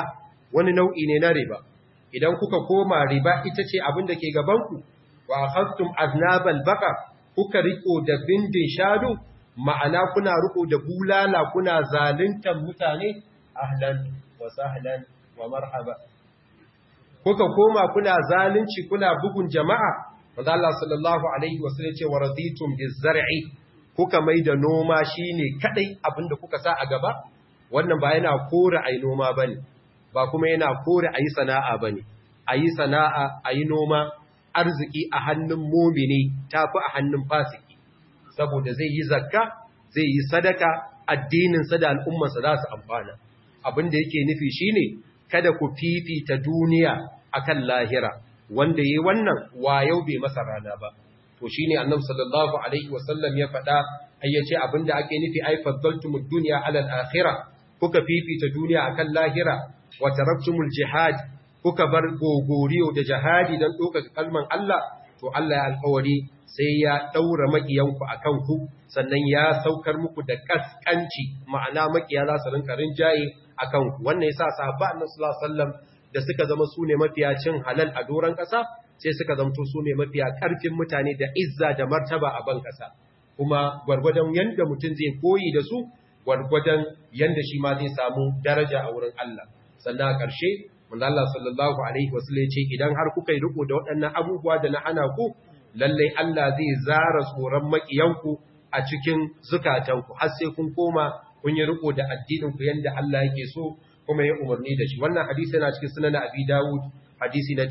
wani nau'i ne na riba idan kuka koma riba ita ce abin da ke gabanku wa akhadtum aznabal baqar kuka riko da bindin shadu ma'ana kuna riko da bulala kuna zaluntan mutane ahlan wa sahlan wa marhaba kuka koma kuna zalunci kuna bugun jama'a wanda Allah sallallahu alaihi wasallam ce wa raditum bizar'i kuka mai da noma shine kadai abinda kuka sa a gaba wannan ba yana kore ai noma bane ba kuma yana kore ayi sana'a bane ayi sana'a ayi noma arziki a hannun mumini tafi a hannun fasiki saboda zai yi zakka zai yi sadaka addinin sa da al'ummar sa za su amfana abinda yake nufi shine kada ku fifita duniya akan lahira wanda yi wannan wayau bai masa rana ba to shine annabi sallallahu alaihi wasallam ya faɗa ayyace abinda ake nufi ai faddaltumud dunya ala al-akhirah kuka fifita duniya akan lahira wa taraktumul jihad kuka bar gogoriyo da jihadi dan doka kalman Allah to Allah ya alƙawari sai ya daura makiyanku akan ku sannan ya saukar muku da kaskanci ma'ana makiya za su rinka rinjaye akan ku wannan yasa sahabba annabi sallallahu alaihi wasallam da suka zama su ne mafiya cin halal a doron ƙasa sai suka zamto su ne mafiya ƙarfin mutane da izza da martaba a ban ƙasa kuma gwargwadon yanda mutum zai koyi da su gwargwadon yanda shi ma zai samu daraja a wurin Allah sannan a ƙarshe manzo Allah sallallahu alaihi wasallam ya ce idan har kuka yi riko da waɗannan abubuwa da na hana ku lallai Allah zai zara tsoron makiyanku a cikin zukatanku har sai kun koma kun yi riko da addinin ku yanda Allah yake so kuma ya umarni da shi wannan hadisi yana cikin sunan Abi Dawud hadisi na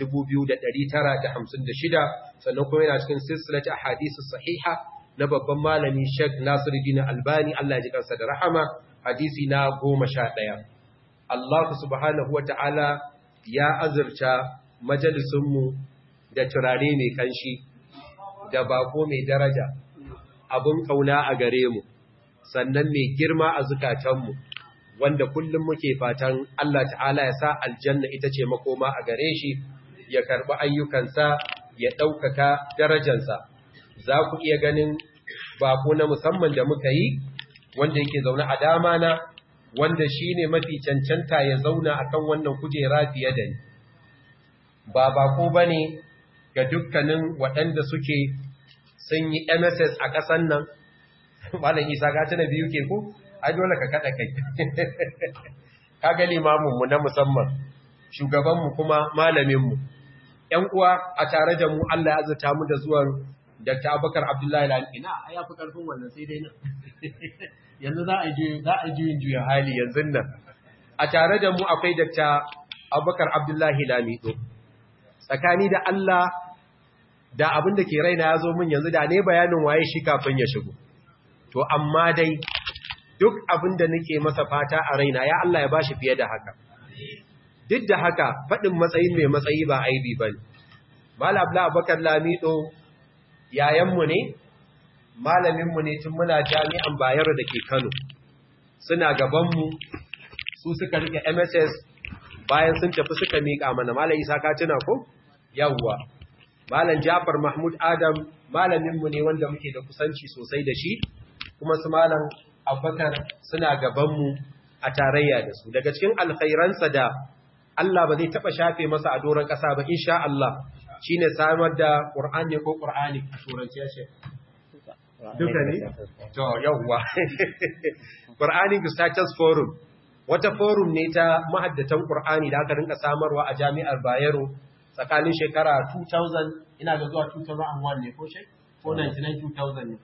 2956 sannan kuma yana cikin silsilatu ahadisi sahiha na babban malami Sheikh Nasiruddin Albani Allah ya ji kansa da rahama hadisi na 11 Allah subhanahu wata'ala ya azurta majalisun mu da turare mai kanshi da bako mai daraja abun kauna a gare mu sannan mai girma a zukatanmu wanda kullum muke fatan Allah ta'ala ya sa aljanna ita ce makoma a gare shi ya karɓi ayyukansa ya ɗaukaka darajansa za ku iya ganin bako na musamman da muka yi wanda yake zaune a dama na wanda shi ne mafi cancanta ya zauna a kan wannan kujera fiye da ni ba bako ba ne ga dukkanin waɗanda suke sun yi mss a ƙasan nan malam isa gata na biyu ke ku ai dole ka kada kai ka ga limaminmu na musamman shugabanmu kuma malaminmu ‘yan uwa a tare da mu Allah ya azurta mu da zuwan Dr. Abubakar Abdullahi Lali ina a yafi ƙarfin wannan sai dai nan yanzu za a ji za a ji juya hali yanzu nan a tare da mu akwai Dr. Abubakar Abdullahi Lamido tsakani da Allah da abin da ke raina ya zo min yanzu da ne bayanin waye shi kafin ya shigo to amma dai duk abin da nake masa fata a raina ya Allah ya bashi fiye da haka duk da haka faɗin matsayin mai matsayi ba aibi ba ne Malam Abubakar Lamido yayanmu ne malaminmu ne tun muna jami'an Bayero da ke Kano suna gabanmu su suka rike MSS bayan sun tafi suka miƙa mana Malam Isa ka tuna ko yawwa Malam Jafar Mahmud Adam malaminmu ne wanda muke da kusanci sosai da shi kuma su Malam Abubakar suna gabanmu a tarayya da su daga cikin alkhairansa da Allah ba zai taba shafe masa a doron ƙasa ba insha Allah shine samar da Qur'ani ko Qur'ani a turanci shi duka ne to yawwa Qur'ani Status Forum wata forum ne ta mahaddatan Qur'ani da aka rinka samarwa a Jami'ar Bayero tsakanin shekara 2000 ina ga zuwa 2001 ne ko shi ko 99 2000 ne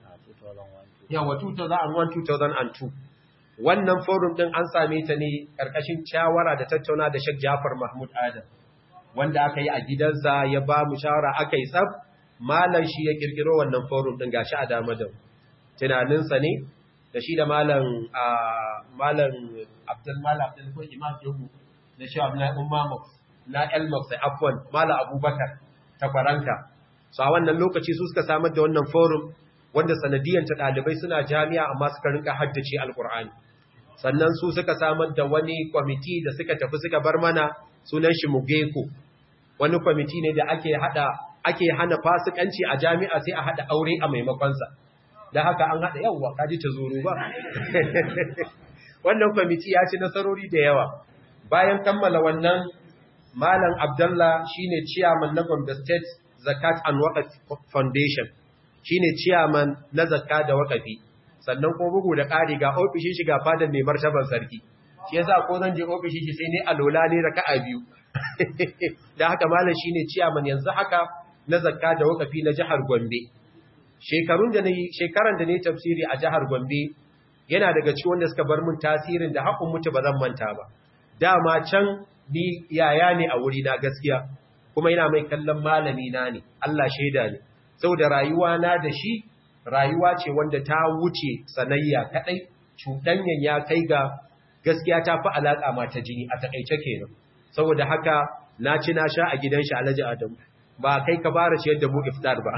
yawa 2001 2002 wannan forum din an same ta ne karkashin shawara da tattauna da Sheikh Jafar Mahmud Adam wanda aka yi a gidansa ya ba mu shawara aka yi tsab malam shi ya kirkiro wannan forum din gashi a dama da tunaninsa ne da shi da malam malam Abdul Malam Abdul ko Imam Jobu da shi Abdullahi Umma na Elmox sai afwan malam Abubakar ta Faranka so a wannan lokaci su suka samar da wannan forum wanda sanadiyanta ɗalibai suna jami'a amma suka rinka haddace alkur'ani sannan su suka samar da wani kwamiti da suka tafi suka bar mana sunan shi mugeko wani kwamiti ne da ake hada ake hana fasikanci a jami'a sai a hada aure a maimakonsa da haka an hada yawwa kaji ta zuru ba wannan kwamiti ya ci nasarori da yawa bayan kammala wannan malam abdullah shine chairman na Gombe State Zakat and Waqf Foundation shine chairman na zakka da waqafi sannan ko bugu da ƙari ga ofishin shi ga fadan mai martaban sarki shi yasa ko zan je ofishin shi sai ne alola ne raka'a biyu da haka malam shine chairman yanzu haka na zakka da waqafi na jihar Gombe shekarun da nayi shekaran da nayi tafsiri a jihar Gombe yana daga cikin wanda suka bar mun tasirin da hakun mutu ba zan manta ba dama can ni yaya ne a wuri na gaskiya kuma ina mai kallon malami na ne Allah shaida ne saboda rayuwa na da shi rayuwa ce wanda ta wuce sanayya kadai cudanyan ya kai ga gaskiya ta fi alaka ma ta jini a takeice kenan saboda haka na ci na sha a gidan shi Alhaji Adamu ba kai ka fara ciyar da mu iftar ba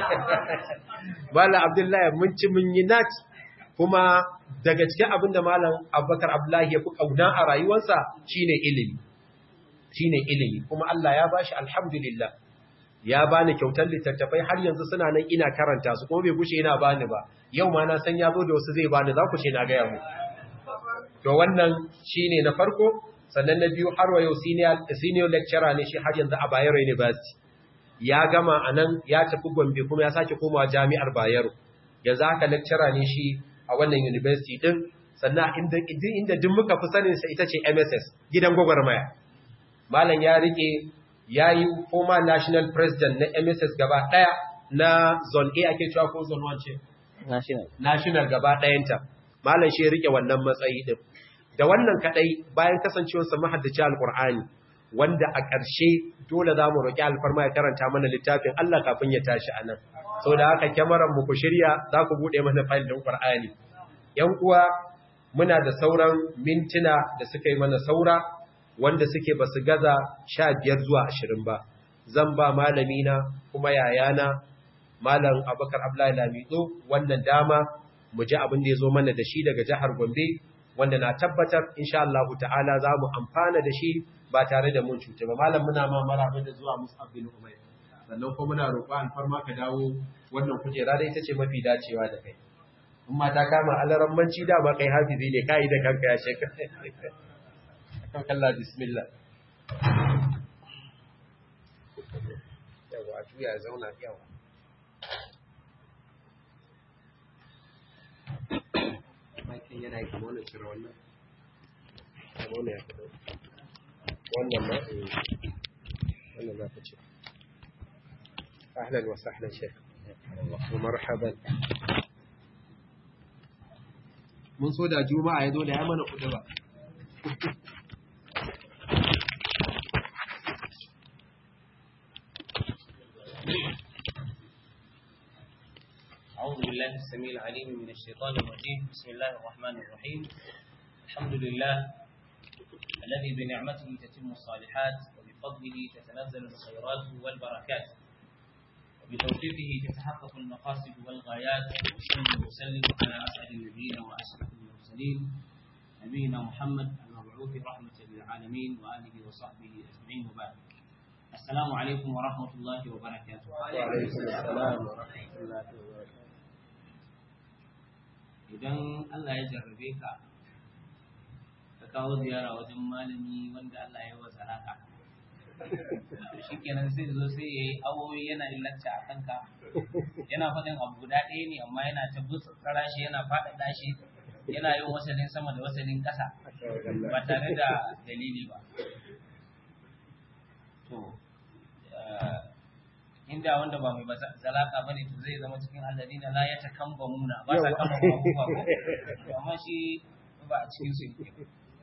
Malam Abdullahi mun ci mun yi nat kuma daga cikin abin da Malam Abubakar Abdullahi ya fi kauna a rayuwarsa shine ilimi shine ilimi kuma Allah ya bashi alhamdulillah ya bani kyautar littattafai har yanzu suna nan ina karanta su kuma bai gushe yana bani ba yau ma na san ya zo da wasu zai bani za ku ce na gaya mu to wannan shine na farko sannan na biyu har wa yau senior senior lecturer ne shi har yanzu a Bayero University ya gama anan ya tafi Gombe kuma ya sake komawa jami'ar Bayero yanzu haka lecturer ne shi a wannan university din sannan inda inda duk muka fi sanin sa ita ce MSS gidan gwagwarmaya malam ya rike ya yi former national president na MSS gaba ɗaya na zone A ake cewa ko zone 1 ce? National. National gaba ɗayanta. Malam shi ya rike wannan matsayi ɗin. Da wannan kaɗai bayan kasancewarsa mahaddaci Alƙur'ani, wanda a ƙarshe dole za mu roƙi alfarma ya karanta mana littafin Allah kafin ya tashi a nan. Sau da haka kyamarar mu ku shirya za ku buɗe mana fayil ɗin Ƙur'ani. ‘Yan uwa muna da sauran mintuna da suka yi mana saura wanda suke ba su gaza sha biyar zuwa ashirin ba zan ba malamina kuma yayana malam abakar abdullahi lamido wannan dama mu ji abin da ya zo mana da shi daga jihar gombe wanda na tabbatar insha Allah ta'ala za mu amfana da shi ba tare da mun cuta ba malam muna ma maraba da zuwa musu abdul umayr sannan kuma muna roƙo alfarma ka dawo wannan kujera da ita ce mafi dacewa da kai in ma ta kama alarammanci dama kai hafizi ne kai da kanka ya shekara kalla bismillah yawa juya zauna yawa makin yana yi kama wannan cire wannan kama wannan ya fi wannan ma wannan za ka ce ahlan wa sahlan shek wa marhaban mun so da juma'a ya zo da ya mana kudu ba أعوذ بالله السميع العليم من الشيطان الرجيم بسم الله الرحمن الرحيم الحمد لله الذي بنعمته تتم الصالحات وبفضله تتنزل الخيرات والبركات وبتوفيقه تتحقق المقاصد والغايات وأسلم وأسلم على أسعد النبيين وأشرف المرسلين نبينا محمد المبعوث رحمة للعالمين وآله وصحبه أجمعين وبعد السلام عليكم ورحمة الله وبركاته وعليكم السلام ورحمة الله وبركاته idan Allah ya jarrabe ka ka kawo ziyara wajen malami wanda Allah ya wa zaraka shi kenan sai zo sai ya yi awoyi yana illacca a kanka yana faɗin abu guda ɗaya ne amma yana ta butsara shi yana faɗaɗa shi yana yin wasalin sama da wasalin ƙasa ba tare da dalili ba to inda wanda ba mai zalaka bane to zai zama cikin alladina la ya takamba muna ba sa kama ba ko ba to amma shi ba a cikin su yake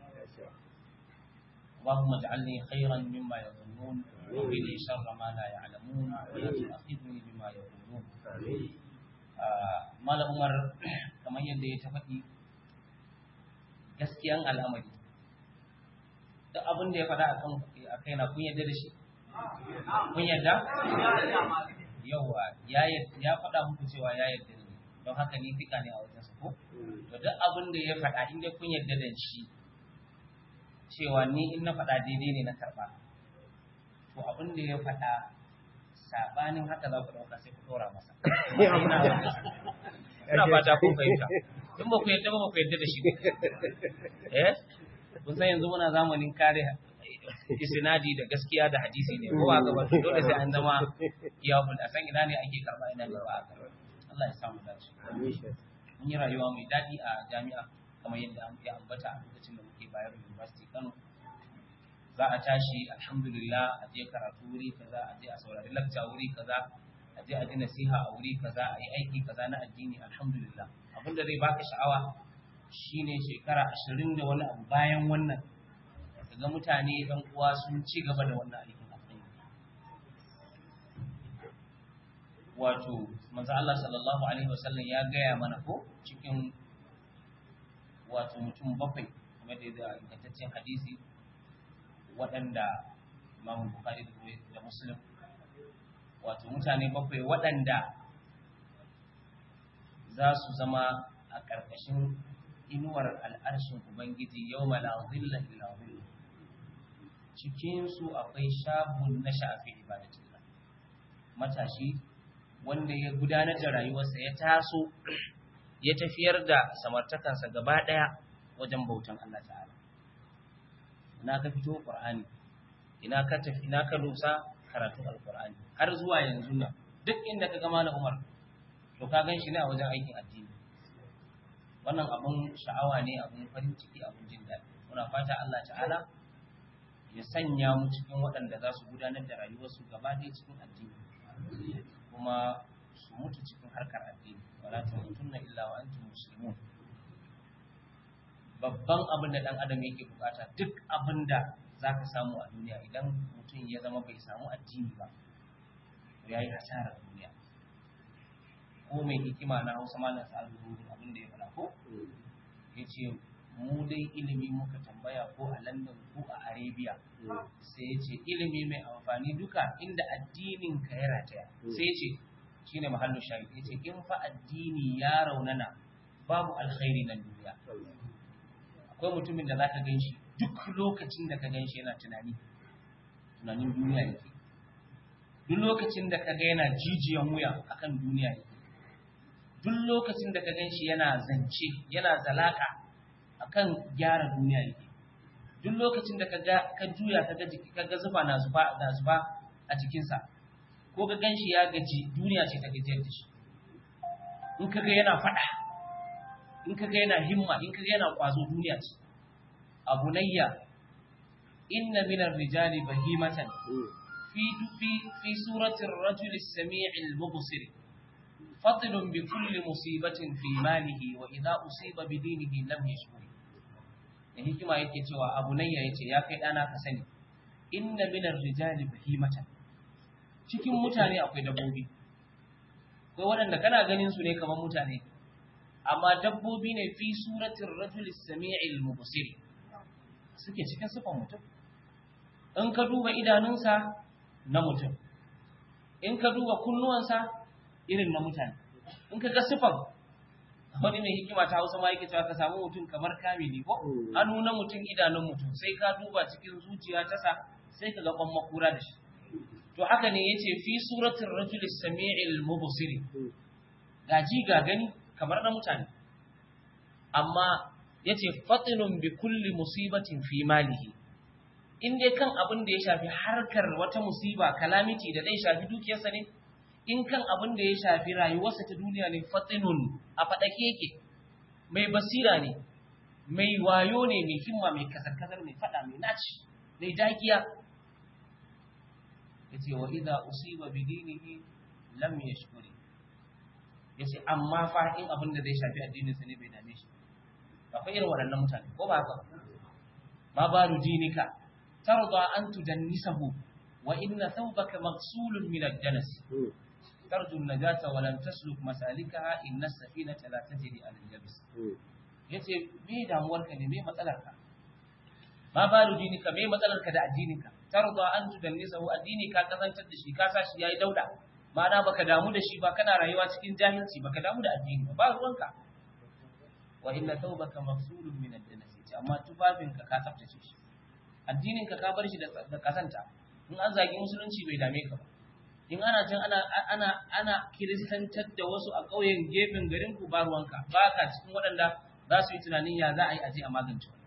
اللهم اجعلني خيرا مما يظنون وقني شر ما لا يعلمون ولا تؤاخذني بما يقولون Malam Umar kamar yadda ya tafaɗi gaskiyan al'amari duk abin da ya faɗa a kaina kun yadda da shi kun yadda? Yawwa, ya faɗa muku cewa ya yadda ne, don haka ni fika ne a wajen su ko? To duk abin da ya faɗa inda kun yadda da shi, cewa ni in na faɗa daidai ne na karɓa. To abin da ya faɗa saɓanin haka za ku ɗauka sai ku ɗora masa. Ina fata kun fahimta. In ba ku yadda ba ba ku yadda da shi. Eh? kun san yanzu muna zamanin kare isnadi da gaskiya da hadisi ne ko ba ba dole sai an zama iyakul a san ina ne ake karba ina ne ba a karba Allah ya samu dace mun yi rayuwa mai daɗi a jami'a kamar yadda ya ambata a lokacin da muke bayar University Kano za a tashi alhamdulillah a je karatu wuri kaza a je a saurari lecture wuri kaza a je a ji nasiha a wuri kaza a yi aiki kaza na addini alhamdulillah abin da zai baka sha'awa shine shekara ashirin da wani abu bayan wannan ga mutane ɗan uwa sun ci gaba da wannan aikin alkhairi wato manzo Allah sallallahu alaihi wasallam ya gaya mana ko cikin wato mutum bakwai kamar da ya ingantaccen hadisi waɗanda Imam Bukhari da Muslim wato mutane bakwai waɗanda za su zama a ƙarƙashin inuwar al'arshin Ubangiji yau la zilla illa zilla cikinsu akwai shabun na shafi ibadatillah matashi wanda ya gudanar da rayuwarsa ya taso ya tafiyar da samartakansa gaba ɗaya wajen bautan Allah ta'ala ina ka fito Qur'ani ina ka tafi ina ka lusa karatun alqur'ani har zuwa yanzu nan duk inda ka ga malam Umar to ka gan shi ne a wajen aikin addini wannan abun sha'awa ne abun farin ciki abun jin daɗi muna fata Allah ta'ala ya sanya mu cikin waɗanda za su gudanar da rayuwarsu gaba ɗaya cikin addini kuma su mutu cikin harkar addini wala tamutunna illa wa antum muslimun babban abin da dan adam yake bukata duk abin da zaka samu a duniya idan mutum ya zama bai samu addini ba to yayi hasarar duniya ko mai hikima na Hausa malam Sa'adu abin da ya fara ko yace mu dai ilimi muka tambaya ko a London ko a Arabia sai ya ce ilimi mai amfani duka inda addinin ka ya rataya sai ya ce shine mahallu shahid ya ce in fa addini ya raunana babu alkhairi nan duniya akwai mutumin da zaka gan shi duk lokacin da ka gan shi yana tunani tunanin duniya yake duk lokacin da ka ga yana jijiyan wuya akan duniya yake duk lokacin da ka gan shi yana zance yana zalaka akan gyara duniya yake duk lokacin da kaga ka juya kaga jiki kaga zufa na zufa na zufa a jikinsa ko ka ganshi ya gaji duniya ce ta gajiyar da shi in kaga yana fada in kaga yana himma in kaga yana kwazo duniya ce abunayya inna min ar-rijali bahimatan fi fi fi surati ar-rajuli as-sami' al-mubsir فضل بكل مصيبة في ماله وإذا أصيب بدينه لم يشكر da hikima yake cewa abu nayya yace ya kai dana ka sani inna minar rijali bahimatan cikin mutane akwai dabbobi akwai waɗanda kana ganin su ne kamar mutane amma dabbobi ne fi suratin rajul sami'il mubsir suke cikin sifan mutum in ka duba idanunsa na mutum in ka duba kunnuwansa irin na mutane in ka ga sifan wani mai hikima ta hausa ma yake cewa ka samu mutum kamar kamili ko hannu na mutum idanun mutum sai ka duba cikin zuciya ta sa sai ka ga kwan makura da shi to haka ne yace fi suratul rajul sami'il mubsir gaji ga gani kamar na mutane amma yace fatinun bi kulli musibatin fi malihi in dai kan abin da ya shafi harkar wata musiba calamity da zai shafi dukiyarsa ne in kan abin da ya shafi rayuwarsa ta duniya ne fatinun a faɗake yake mai basira ne mai wayo ne mai himma mai kasar-kasar mai faɗa mai naci mai dakiya ya ce wa idha usiba bi dinihi lam yashkuri ya ce amma fa in abin da zai shafi addininsa ne bai dame shi akwai irin waɗannan mutane ko ba haka ma baru dinika tarda an tudannisahu wa inna thawbaka maghsulun min ad-danas ترجو النجاة ولم تسلك مسالكها إن السفينة لا تجري على اليابس yace me damuwarka ne me matsalarka ma balu dinika me matsalarka da addininka tarda an tudannisa wa addini ka kazantar da shi ka sa shi yayi dauda ma'ana baka damu da shi ba kana rayuwa cikin jahilci baka damu da addini ba ba ruwanka wa inna tawbaka mafsulun min ad-danas yace amma tufafinka ka tsaftace shi addininka ka bar shi da kasanta in an zagi musulunci bai dame ka ba in ana can ana ana ana kiristantar da wasu a ƙauyen gefen garin ku ba ruwanka ba ka cikin waɗanda za su yi tunanin ya za a yi aje a magance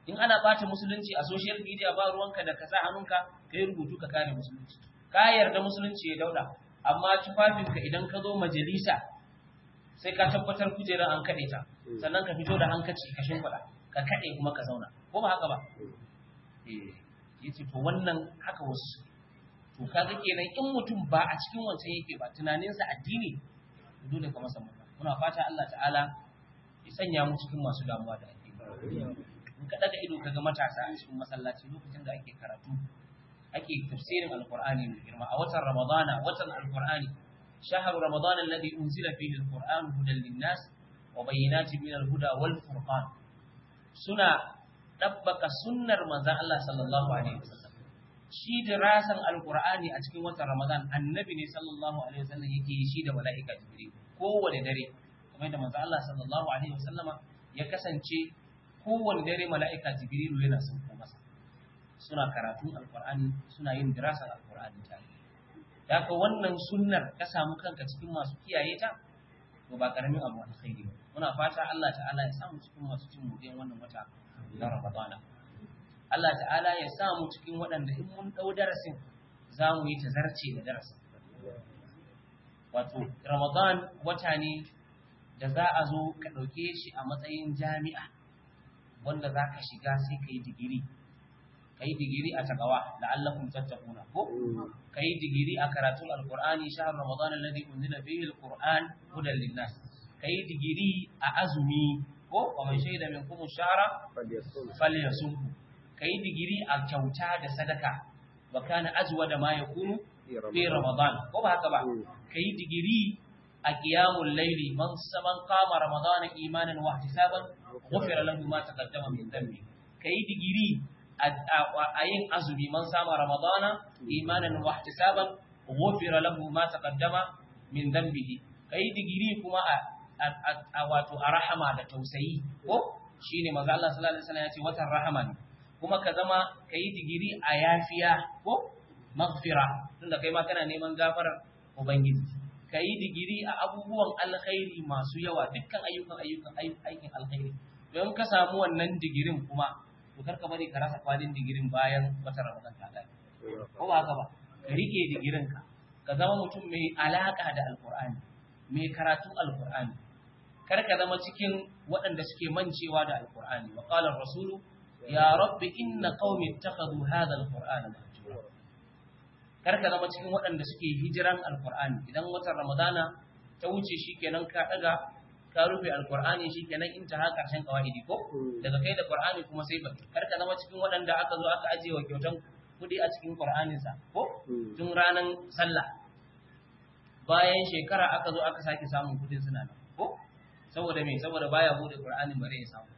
in ana bata musulunci a social media ba ruwanka da ka sa hannunka ka yi rubutu ka kare musulunci ka yarda musulunci ya dauda amma tufafinka idan ka zo majalisa sai ka tabbatar kujerar an kaɗe ta sannan ka fito da hankaci ka shimfiɗa ka kaɗe kuma ka zauna ko ba haka ba eh yace to wannan haka wasu to kaga kenan in mutum ba a cikin wancan yake ba tunaninsa addini dole ka masa murna muna fata Allah ta'ala ya sanya mu cikin masu damuwa da addini in ka daga ido kaga matasa a cikin masallaci lokacin da ake karatu ake tafsirin alqur'ani mai girma a watan ramadana watan alqur'ani شهر رمضان الذي أنزل فيه القرآن هدى للناس وبينات من الهدى والفرقان سنة ɗabbaka sunnar manzan Allah sallallahu alaihi wasallam shi dirasan alqur'ani a cikin watan ramadan annabi ne sallallahu alaihi wasallam yake yi shi da mala'ika jibril kowane dare kamar da manzan Allah sallallahu alaihi wasallama ya kasance kowane dare mala'ika jibril yana sauko masa suna karatun alqur'ani suna yin dirasan alqur'ani tare haka wannan sunnar ka samu kanka cikin masu kiyaye ta to ba karamin abu alkhairi ba muna fata Allah ta'ala ya samu cikin masu cin mudin wannan wata na Ramadana. Allah ta'ala ya sa mu cikin waɗanda in mun ɗau darasin za mu yi ta zarce da darasin. Wato, Ramadan wata ne da za a zo ka ɗauke shi a matsayin jami'a wanda za ka shiga sai ka yi digiri. Ka yi digiri a tagawa, la'allakum tattakuna ko? Ka yi digiri a karatun Alƙur'ani shahar Ramadan alladhi unzila fihi al-Qur'an hudan linnas. Ka yi digiri a azumi ko wa man shaida min kuma shara falyasumhu kai digiri a kyauta da sadaka wa kana azwada ma yakunu fi ramadan ko ba haka ba kai digiri a qiyamul layli man saman qama ramadan imanan wa ihtisaban ghufira lahu ma taqaddama min dhanbi kai digiri a yin azumi man sama ramadan imanan wa ihtisaban ghufira lahu ma taqaddama min dhanbihi kai digiri kuma a a wato a rahama da tausayi ko shine manzo Allah sallallahu alaihi wasallam ya ce watan rahama ne kuma ka zama kai digiri a yafiya ko maghfira tunda kai ma kana neman gafarar ubangiji kai digiri a abubuwan alkhairi masu yawa dukkan ayyukan ayyukan aikin alkhairi don ka samu wannan digirin kuma to karka bari ka rasa kwalin digirin bayan watan Ramadan ta gani ko ba haka ba ka rike digirin ka ka zama mutum mai alaka da alqur'ani mai karatun alqur'ani kar ka zama cikin waɗanda suke mancewa da alkur'ani wa qala rasulu ya rabbi inna qaumi ittakhadhu hadha alqur'ana mahjura kar ka zama cikin waɗanda suke hijiran alkur'ani idan watan ramadana ta wuce shikenan ka daga ka rufe alkur'ani shikenan in ta ha karshen kawaidi ko daga kai da qur'ani kuma sai ba kar ka zama cikin waɗanda aka zo aka ajiye wa kyautan kudi a cikin qur'anin sa ko tun ranan sallah bayan shekara aka zo aka sake samun kudin suna nan ko saboda me saboda baya bude Qur'ani bare ya samu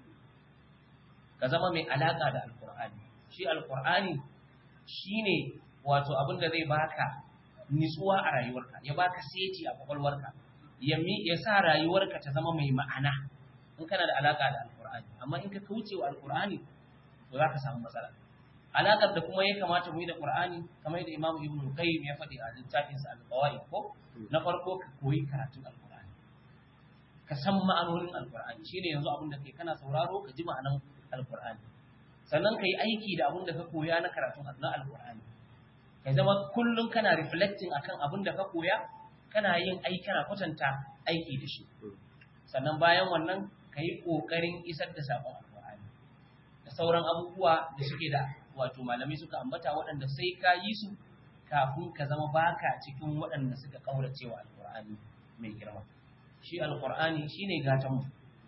ka zama mai alaka da alqur'ani shi alqur'ani shine wato abin da zai baka nitsuwa a rayuwarka ya baka seti a kwakwalwarka ya mi ya sa rayuwarka ta zama mai ma'ana in kana da alaka da alqur'ani amma in ka kauce wa alqur'ani to zaka samu matsala alakar da kuma ya kamata mu yi da qur'ani kamar yadda imamu ibnu qayyim ya faɗi a littafinsa al-qawaid ko na farko ka koyi karatun alqur'ani ka san ma'anonin alkur'ani shine yanzu abin da kai kana sauraro ka ji ma'anan alkur'ani sannan ka yi aiki da abin da ka koya na karatun na alkur'ani ka zama kullum kana reflecting akan abin da ka koya kana yin aiki kana kwatanta aiki da shi sannan bayan wannan ka yi ƙoƙarin isar da saƙon alkur'ani da sauran abubuwa da suke da wato malamai suka ambata waɗanda sai ka yi su kafin ka zama baka cikin waɗanda suka ƙaurace wa alkur'ani mai girma shi alkur'ani shine gatan mu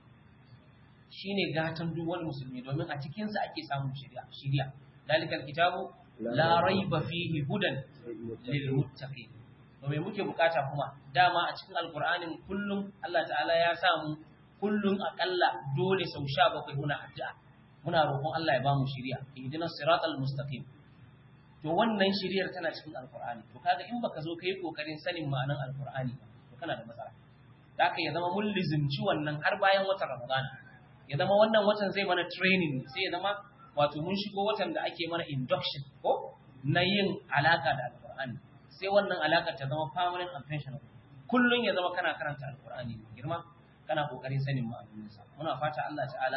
shine gatan duk wani musulmi domin a cikin sa ake samun shari'a shari'a dalikal kitabu la raiba fihi hudan lil muttaqin to me muke bukata kuma dama a cikin alkur'anin kullum Allah ta'ala ya samu kullum akalla dole sau 17 muna addu'a muna roƙon Allah ya bamu shari'a ihdinas siratal mustaqim to wannan shari'ar tana cikin alkur'ani to kaga in baka zo kai kokarin sanin ma'anar alkur'ani to kana da matsala da ya zama mun lizimci wannan har bayan watan Ramadana ya zama wannan watan zai mana training sai ya zama wato mun shigo watan da ake mana induction ko na yin alaka da alkur'ani sai wannan alaka ta zama permanent and pensionable kullun ya zama kana karanta alkur'ani mai girma kana kokarin sanin ma'anoninsa muna fata Allah ta'ala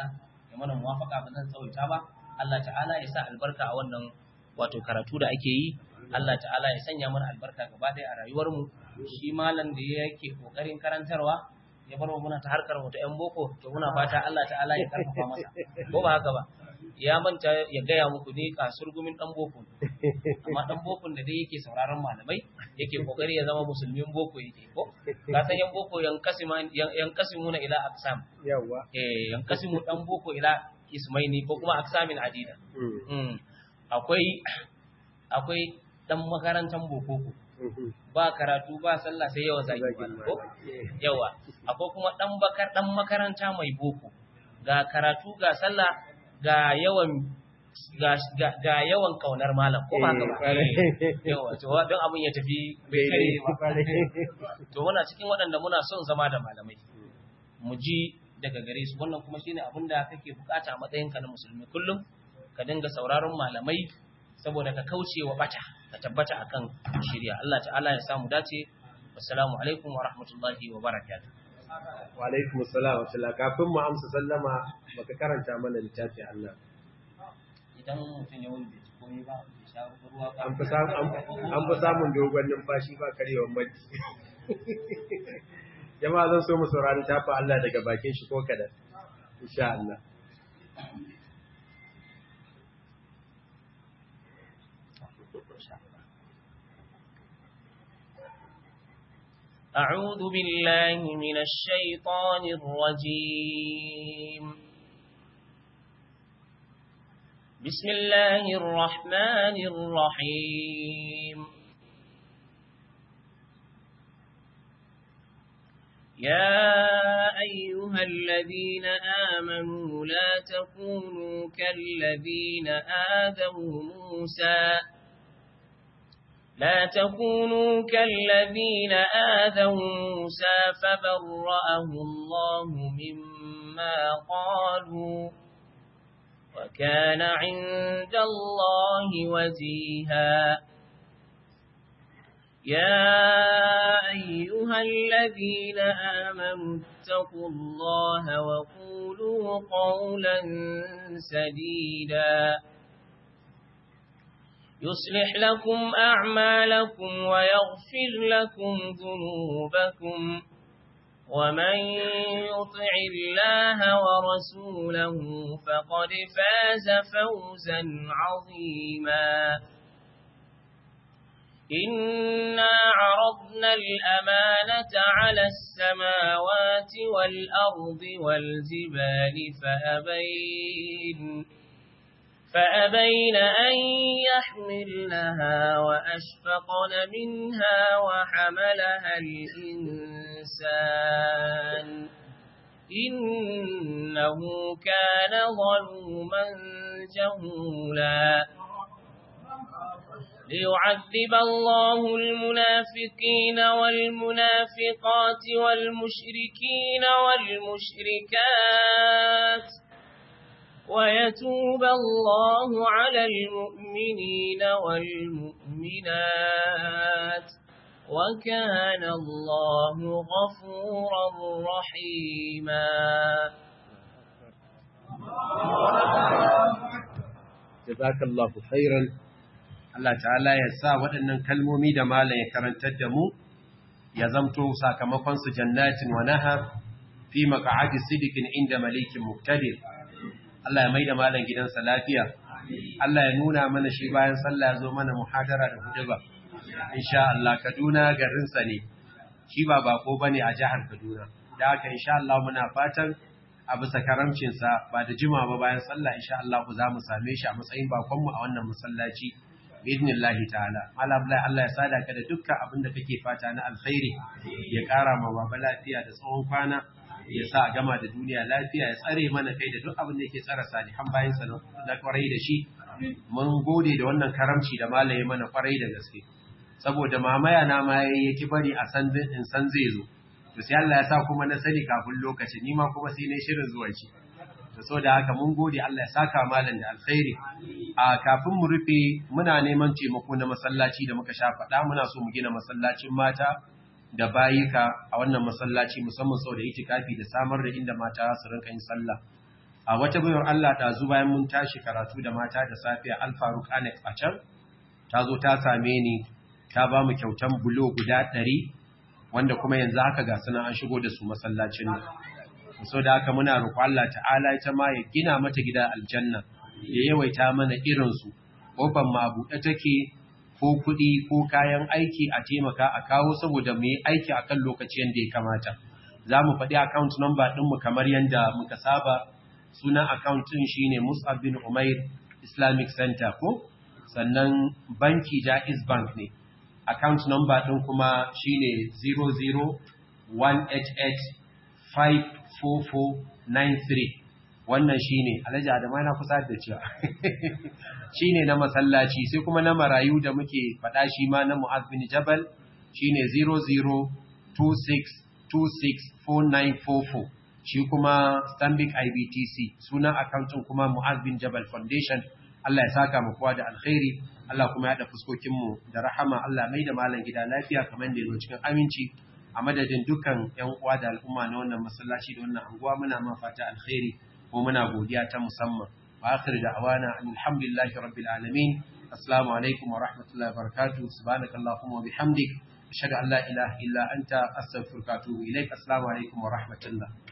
ya mana muwafaka ba zan tsawaita ba Allah ta'ala ya sa albarka a wannan wato karatu da ake yi Allah ta'ala ya sanya mana albarka gaba ɗaya a rayuwarmu shi malam da yake kokarin karantarwa ya bar muna ta harkar mu ta yan boko to muna fata Allah ta'ala ya karfafa masa ko ba haka ba ya manta ya gaya muku ne kasurgumin dan boko amma dan bokon da dai yake sauraron malamai yake kokari ya zama musulmin boko yake ko ka san yan boko yan kasima yan kasimuna ila aqsam yawa eh yan kasimu dan boko ila ismaini ko kuma aqsamin adida mm akwai akwai dan makarantan boko ko ba karatu ba sallah sai yawan zaki ko yawa akwai kuma dan bakar dan makaranta mai boko ga karatu ga sallah ga yawan ga, ga, ga yawan kaunar malam ko ba ka ba yawa to don abin ya tafi bai kare ba to muna cikin waɗanda muna son zama da malamai mu ji daga gare su wannan kuma shine abin da kake bukata a matsayinka na musulmi kullum ka dinga sauraron malamai saboda ka kauce wa bata ka tabbata akan shirya Allah ta'ala ya samu dace assalamu alaikum wa rahmatullahi wa barakatuh wa alaikum assalam wa rahmatullahi kafin mu amsa sallama baka karanta mana littafi Allah idan mutum ya wani bai ci komai ba bai sha ruwa ba an fi samun an fi samun dogon numfashi ba karewar maji jama'a zan so mu saurari tafa Allah daga bakin shi ko kadan insha Allah أعوذ بالله من الشيطان الرجيم بسم الله الرحمن الرحيم يا أيها الذين آمنوا لا تكونوا كالذين آذوا موسى لا تكونوا كالذين آذوا موسى فبرأه الله مما قالوا وكان عند الله وجيها يا أيها الذين آمنوا اتقوا الله وقولوا قولا سديدا يصلح لكم أعمالكم ويغفر لكم ذنوبكم ومن يطع الله ورسوله فقد فاز فوزا عظيما إنا عرضنا الأمانة على السماوات والأرض والجبال فأبين فأبين أن يحملنها وأشفقن منها وحملها الإنسان إنه كان ظلوما جهولا ليعذب الله المنافقين والمنافقات والمشركين والمشركات ويتوب الله على المؤمنين والمؤمنات وكان الله غفورا رحيما jazakallahu khairan Allah ta'ala ya sa waɗannan kalmomi da malam ya karantar da mu ya zamto sakamakon su jannatin wa nahar fi maq'adi sidiqin inda malikin muqtadir Allah ya maida malam gidansa lafiya Allah ya nuna mana shi bayan sallah ya zo mana muhadara da huduba insha Allah Kaduna garinsa ne shi ba bako bane a jihar Kaduna da haka insha Allah muna fatan a bisa karamcinsa ba da jima ba bayan sallah insha Allah ku za mu same shi a matsayin bakonmu a wannan masallaci biidnillahi ta'ala Allah Allah ya sada ka da dukkan abin da kake fata na alkhairi ya kara ma baba lafiya da tsawon kwana ya sa gama da duniya lafiya ya tsare mana kai da duk abin da yake tsara salihan bayan sa na kwarai da shi mun gode da wannan karamci da malaye mana kwarai da gaske saboda mamaya na ma yake bari a san in san zai zo to sai Allah ya sa kuma na sani kafin lokaci ni ma kuma sai ne shirin zuwan shi to so da haka mun gode Allah ya saka malam da alkhairi a kafin mu rufe muna neman taimako na masallaci da muka sha faɗa muna so mu gina masallacin mata da bayika a wannan masallaci musamman sau da itikafi da samar da inda mata su rinka yin sallah a a wata bayar Allah ɗazu bayan mun tashi karatu da mata da safiya alfaruk anek a can ta zo ta same ni ta ba mu kyautan bulo guda ɗari wanda kuma yanzu haka ga suna an shigo da su masallacin nan so da haka muna roƙo Allah ta'ala ita ma ya gina mata gida aljanna ya yawaita mana irinsu ƙofar ma buɗe take ko kuɗi ko kayan aiki a taimaka a kawo saboda mu yi aiki akan lokaci yadda ya kamata za mu faɗi account number ɗinmu kamar yadda muka saba sunan account ɗin shine Mus'ab bin Umair Islamic Center ko sannan banki Jaiz Bank ne account number ɗin kuma shine 00188544493 wannan shine Alhaji Adamu yana kusa da cewa shine na masallaci sai kuma na marayu da muke faɗa shi ma na Mu'az bin Jabal shine 0026264944 shi kuma Stanbic IBTC sunan accountin kuma Mu'az bin Jabal Foundation Allah ya saka mu kowa da alkhairi Allah kuma ya da fuskokin mu da rahama Allah mai da malam gida lafiya kamar da yake cikin aminci a madadin dukkan ƴan uwa da al'umma na wannan masallaci da wannan anguwa muna ma fata alkhairi ko muna godiya ta musamman wa akhir da'wana alhamdulillahi rabbil alamin assalamu alaikum wa rahmatullahi wa barakatuh subhanakallahumma wa bihamdik ashhadu an la ilaha illa anta astaghfiruka wa atubu ilaik assalamu alaikum wa rahmatullah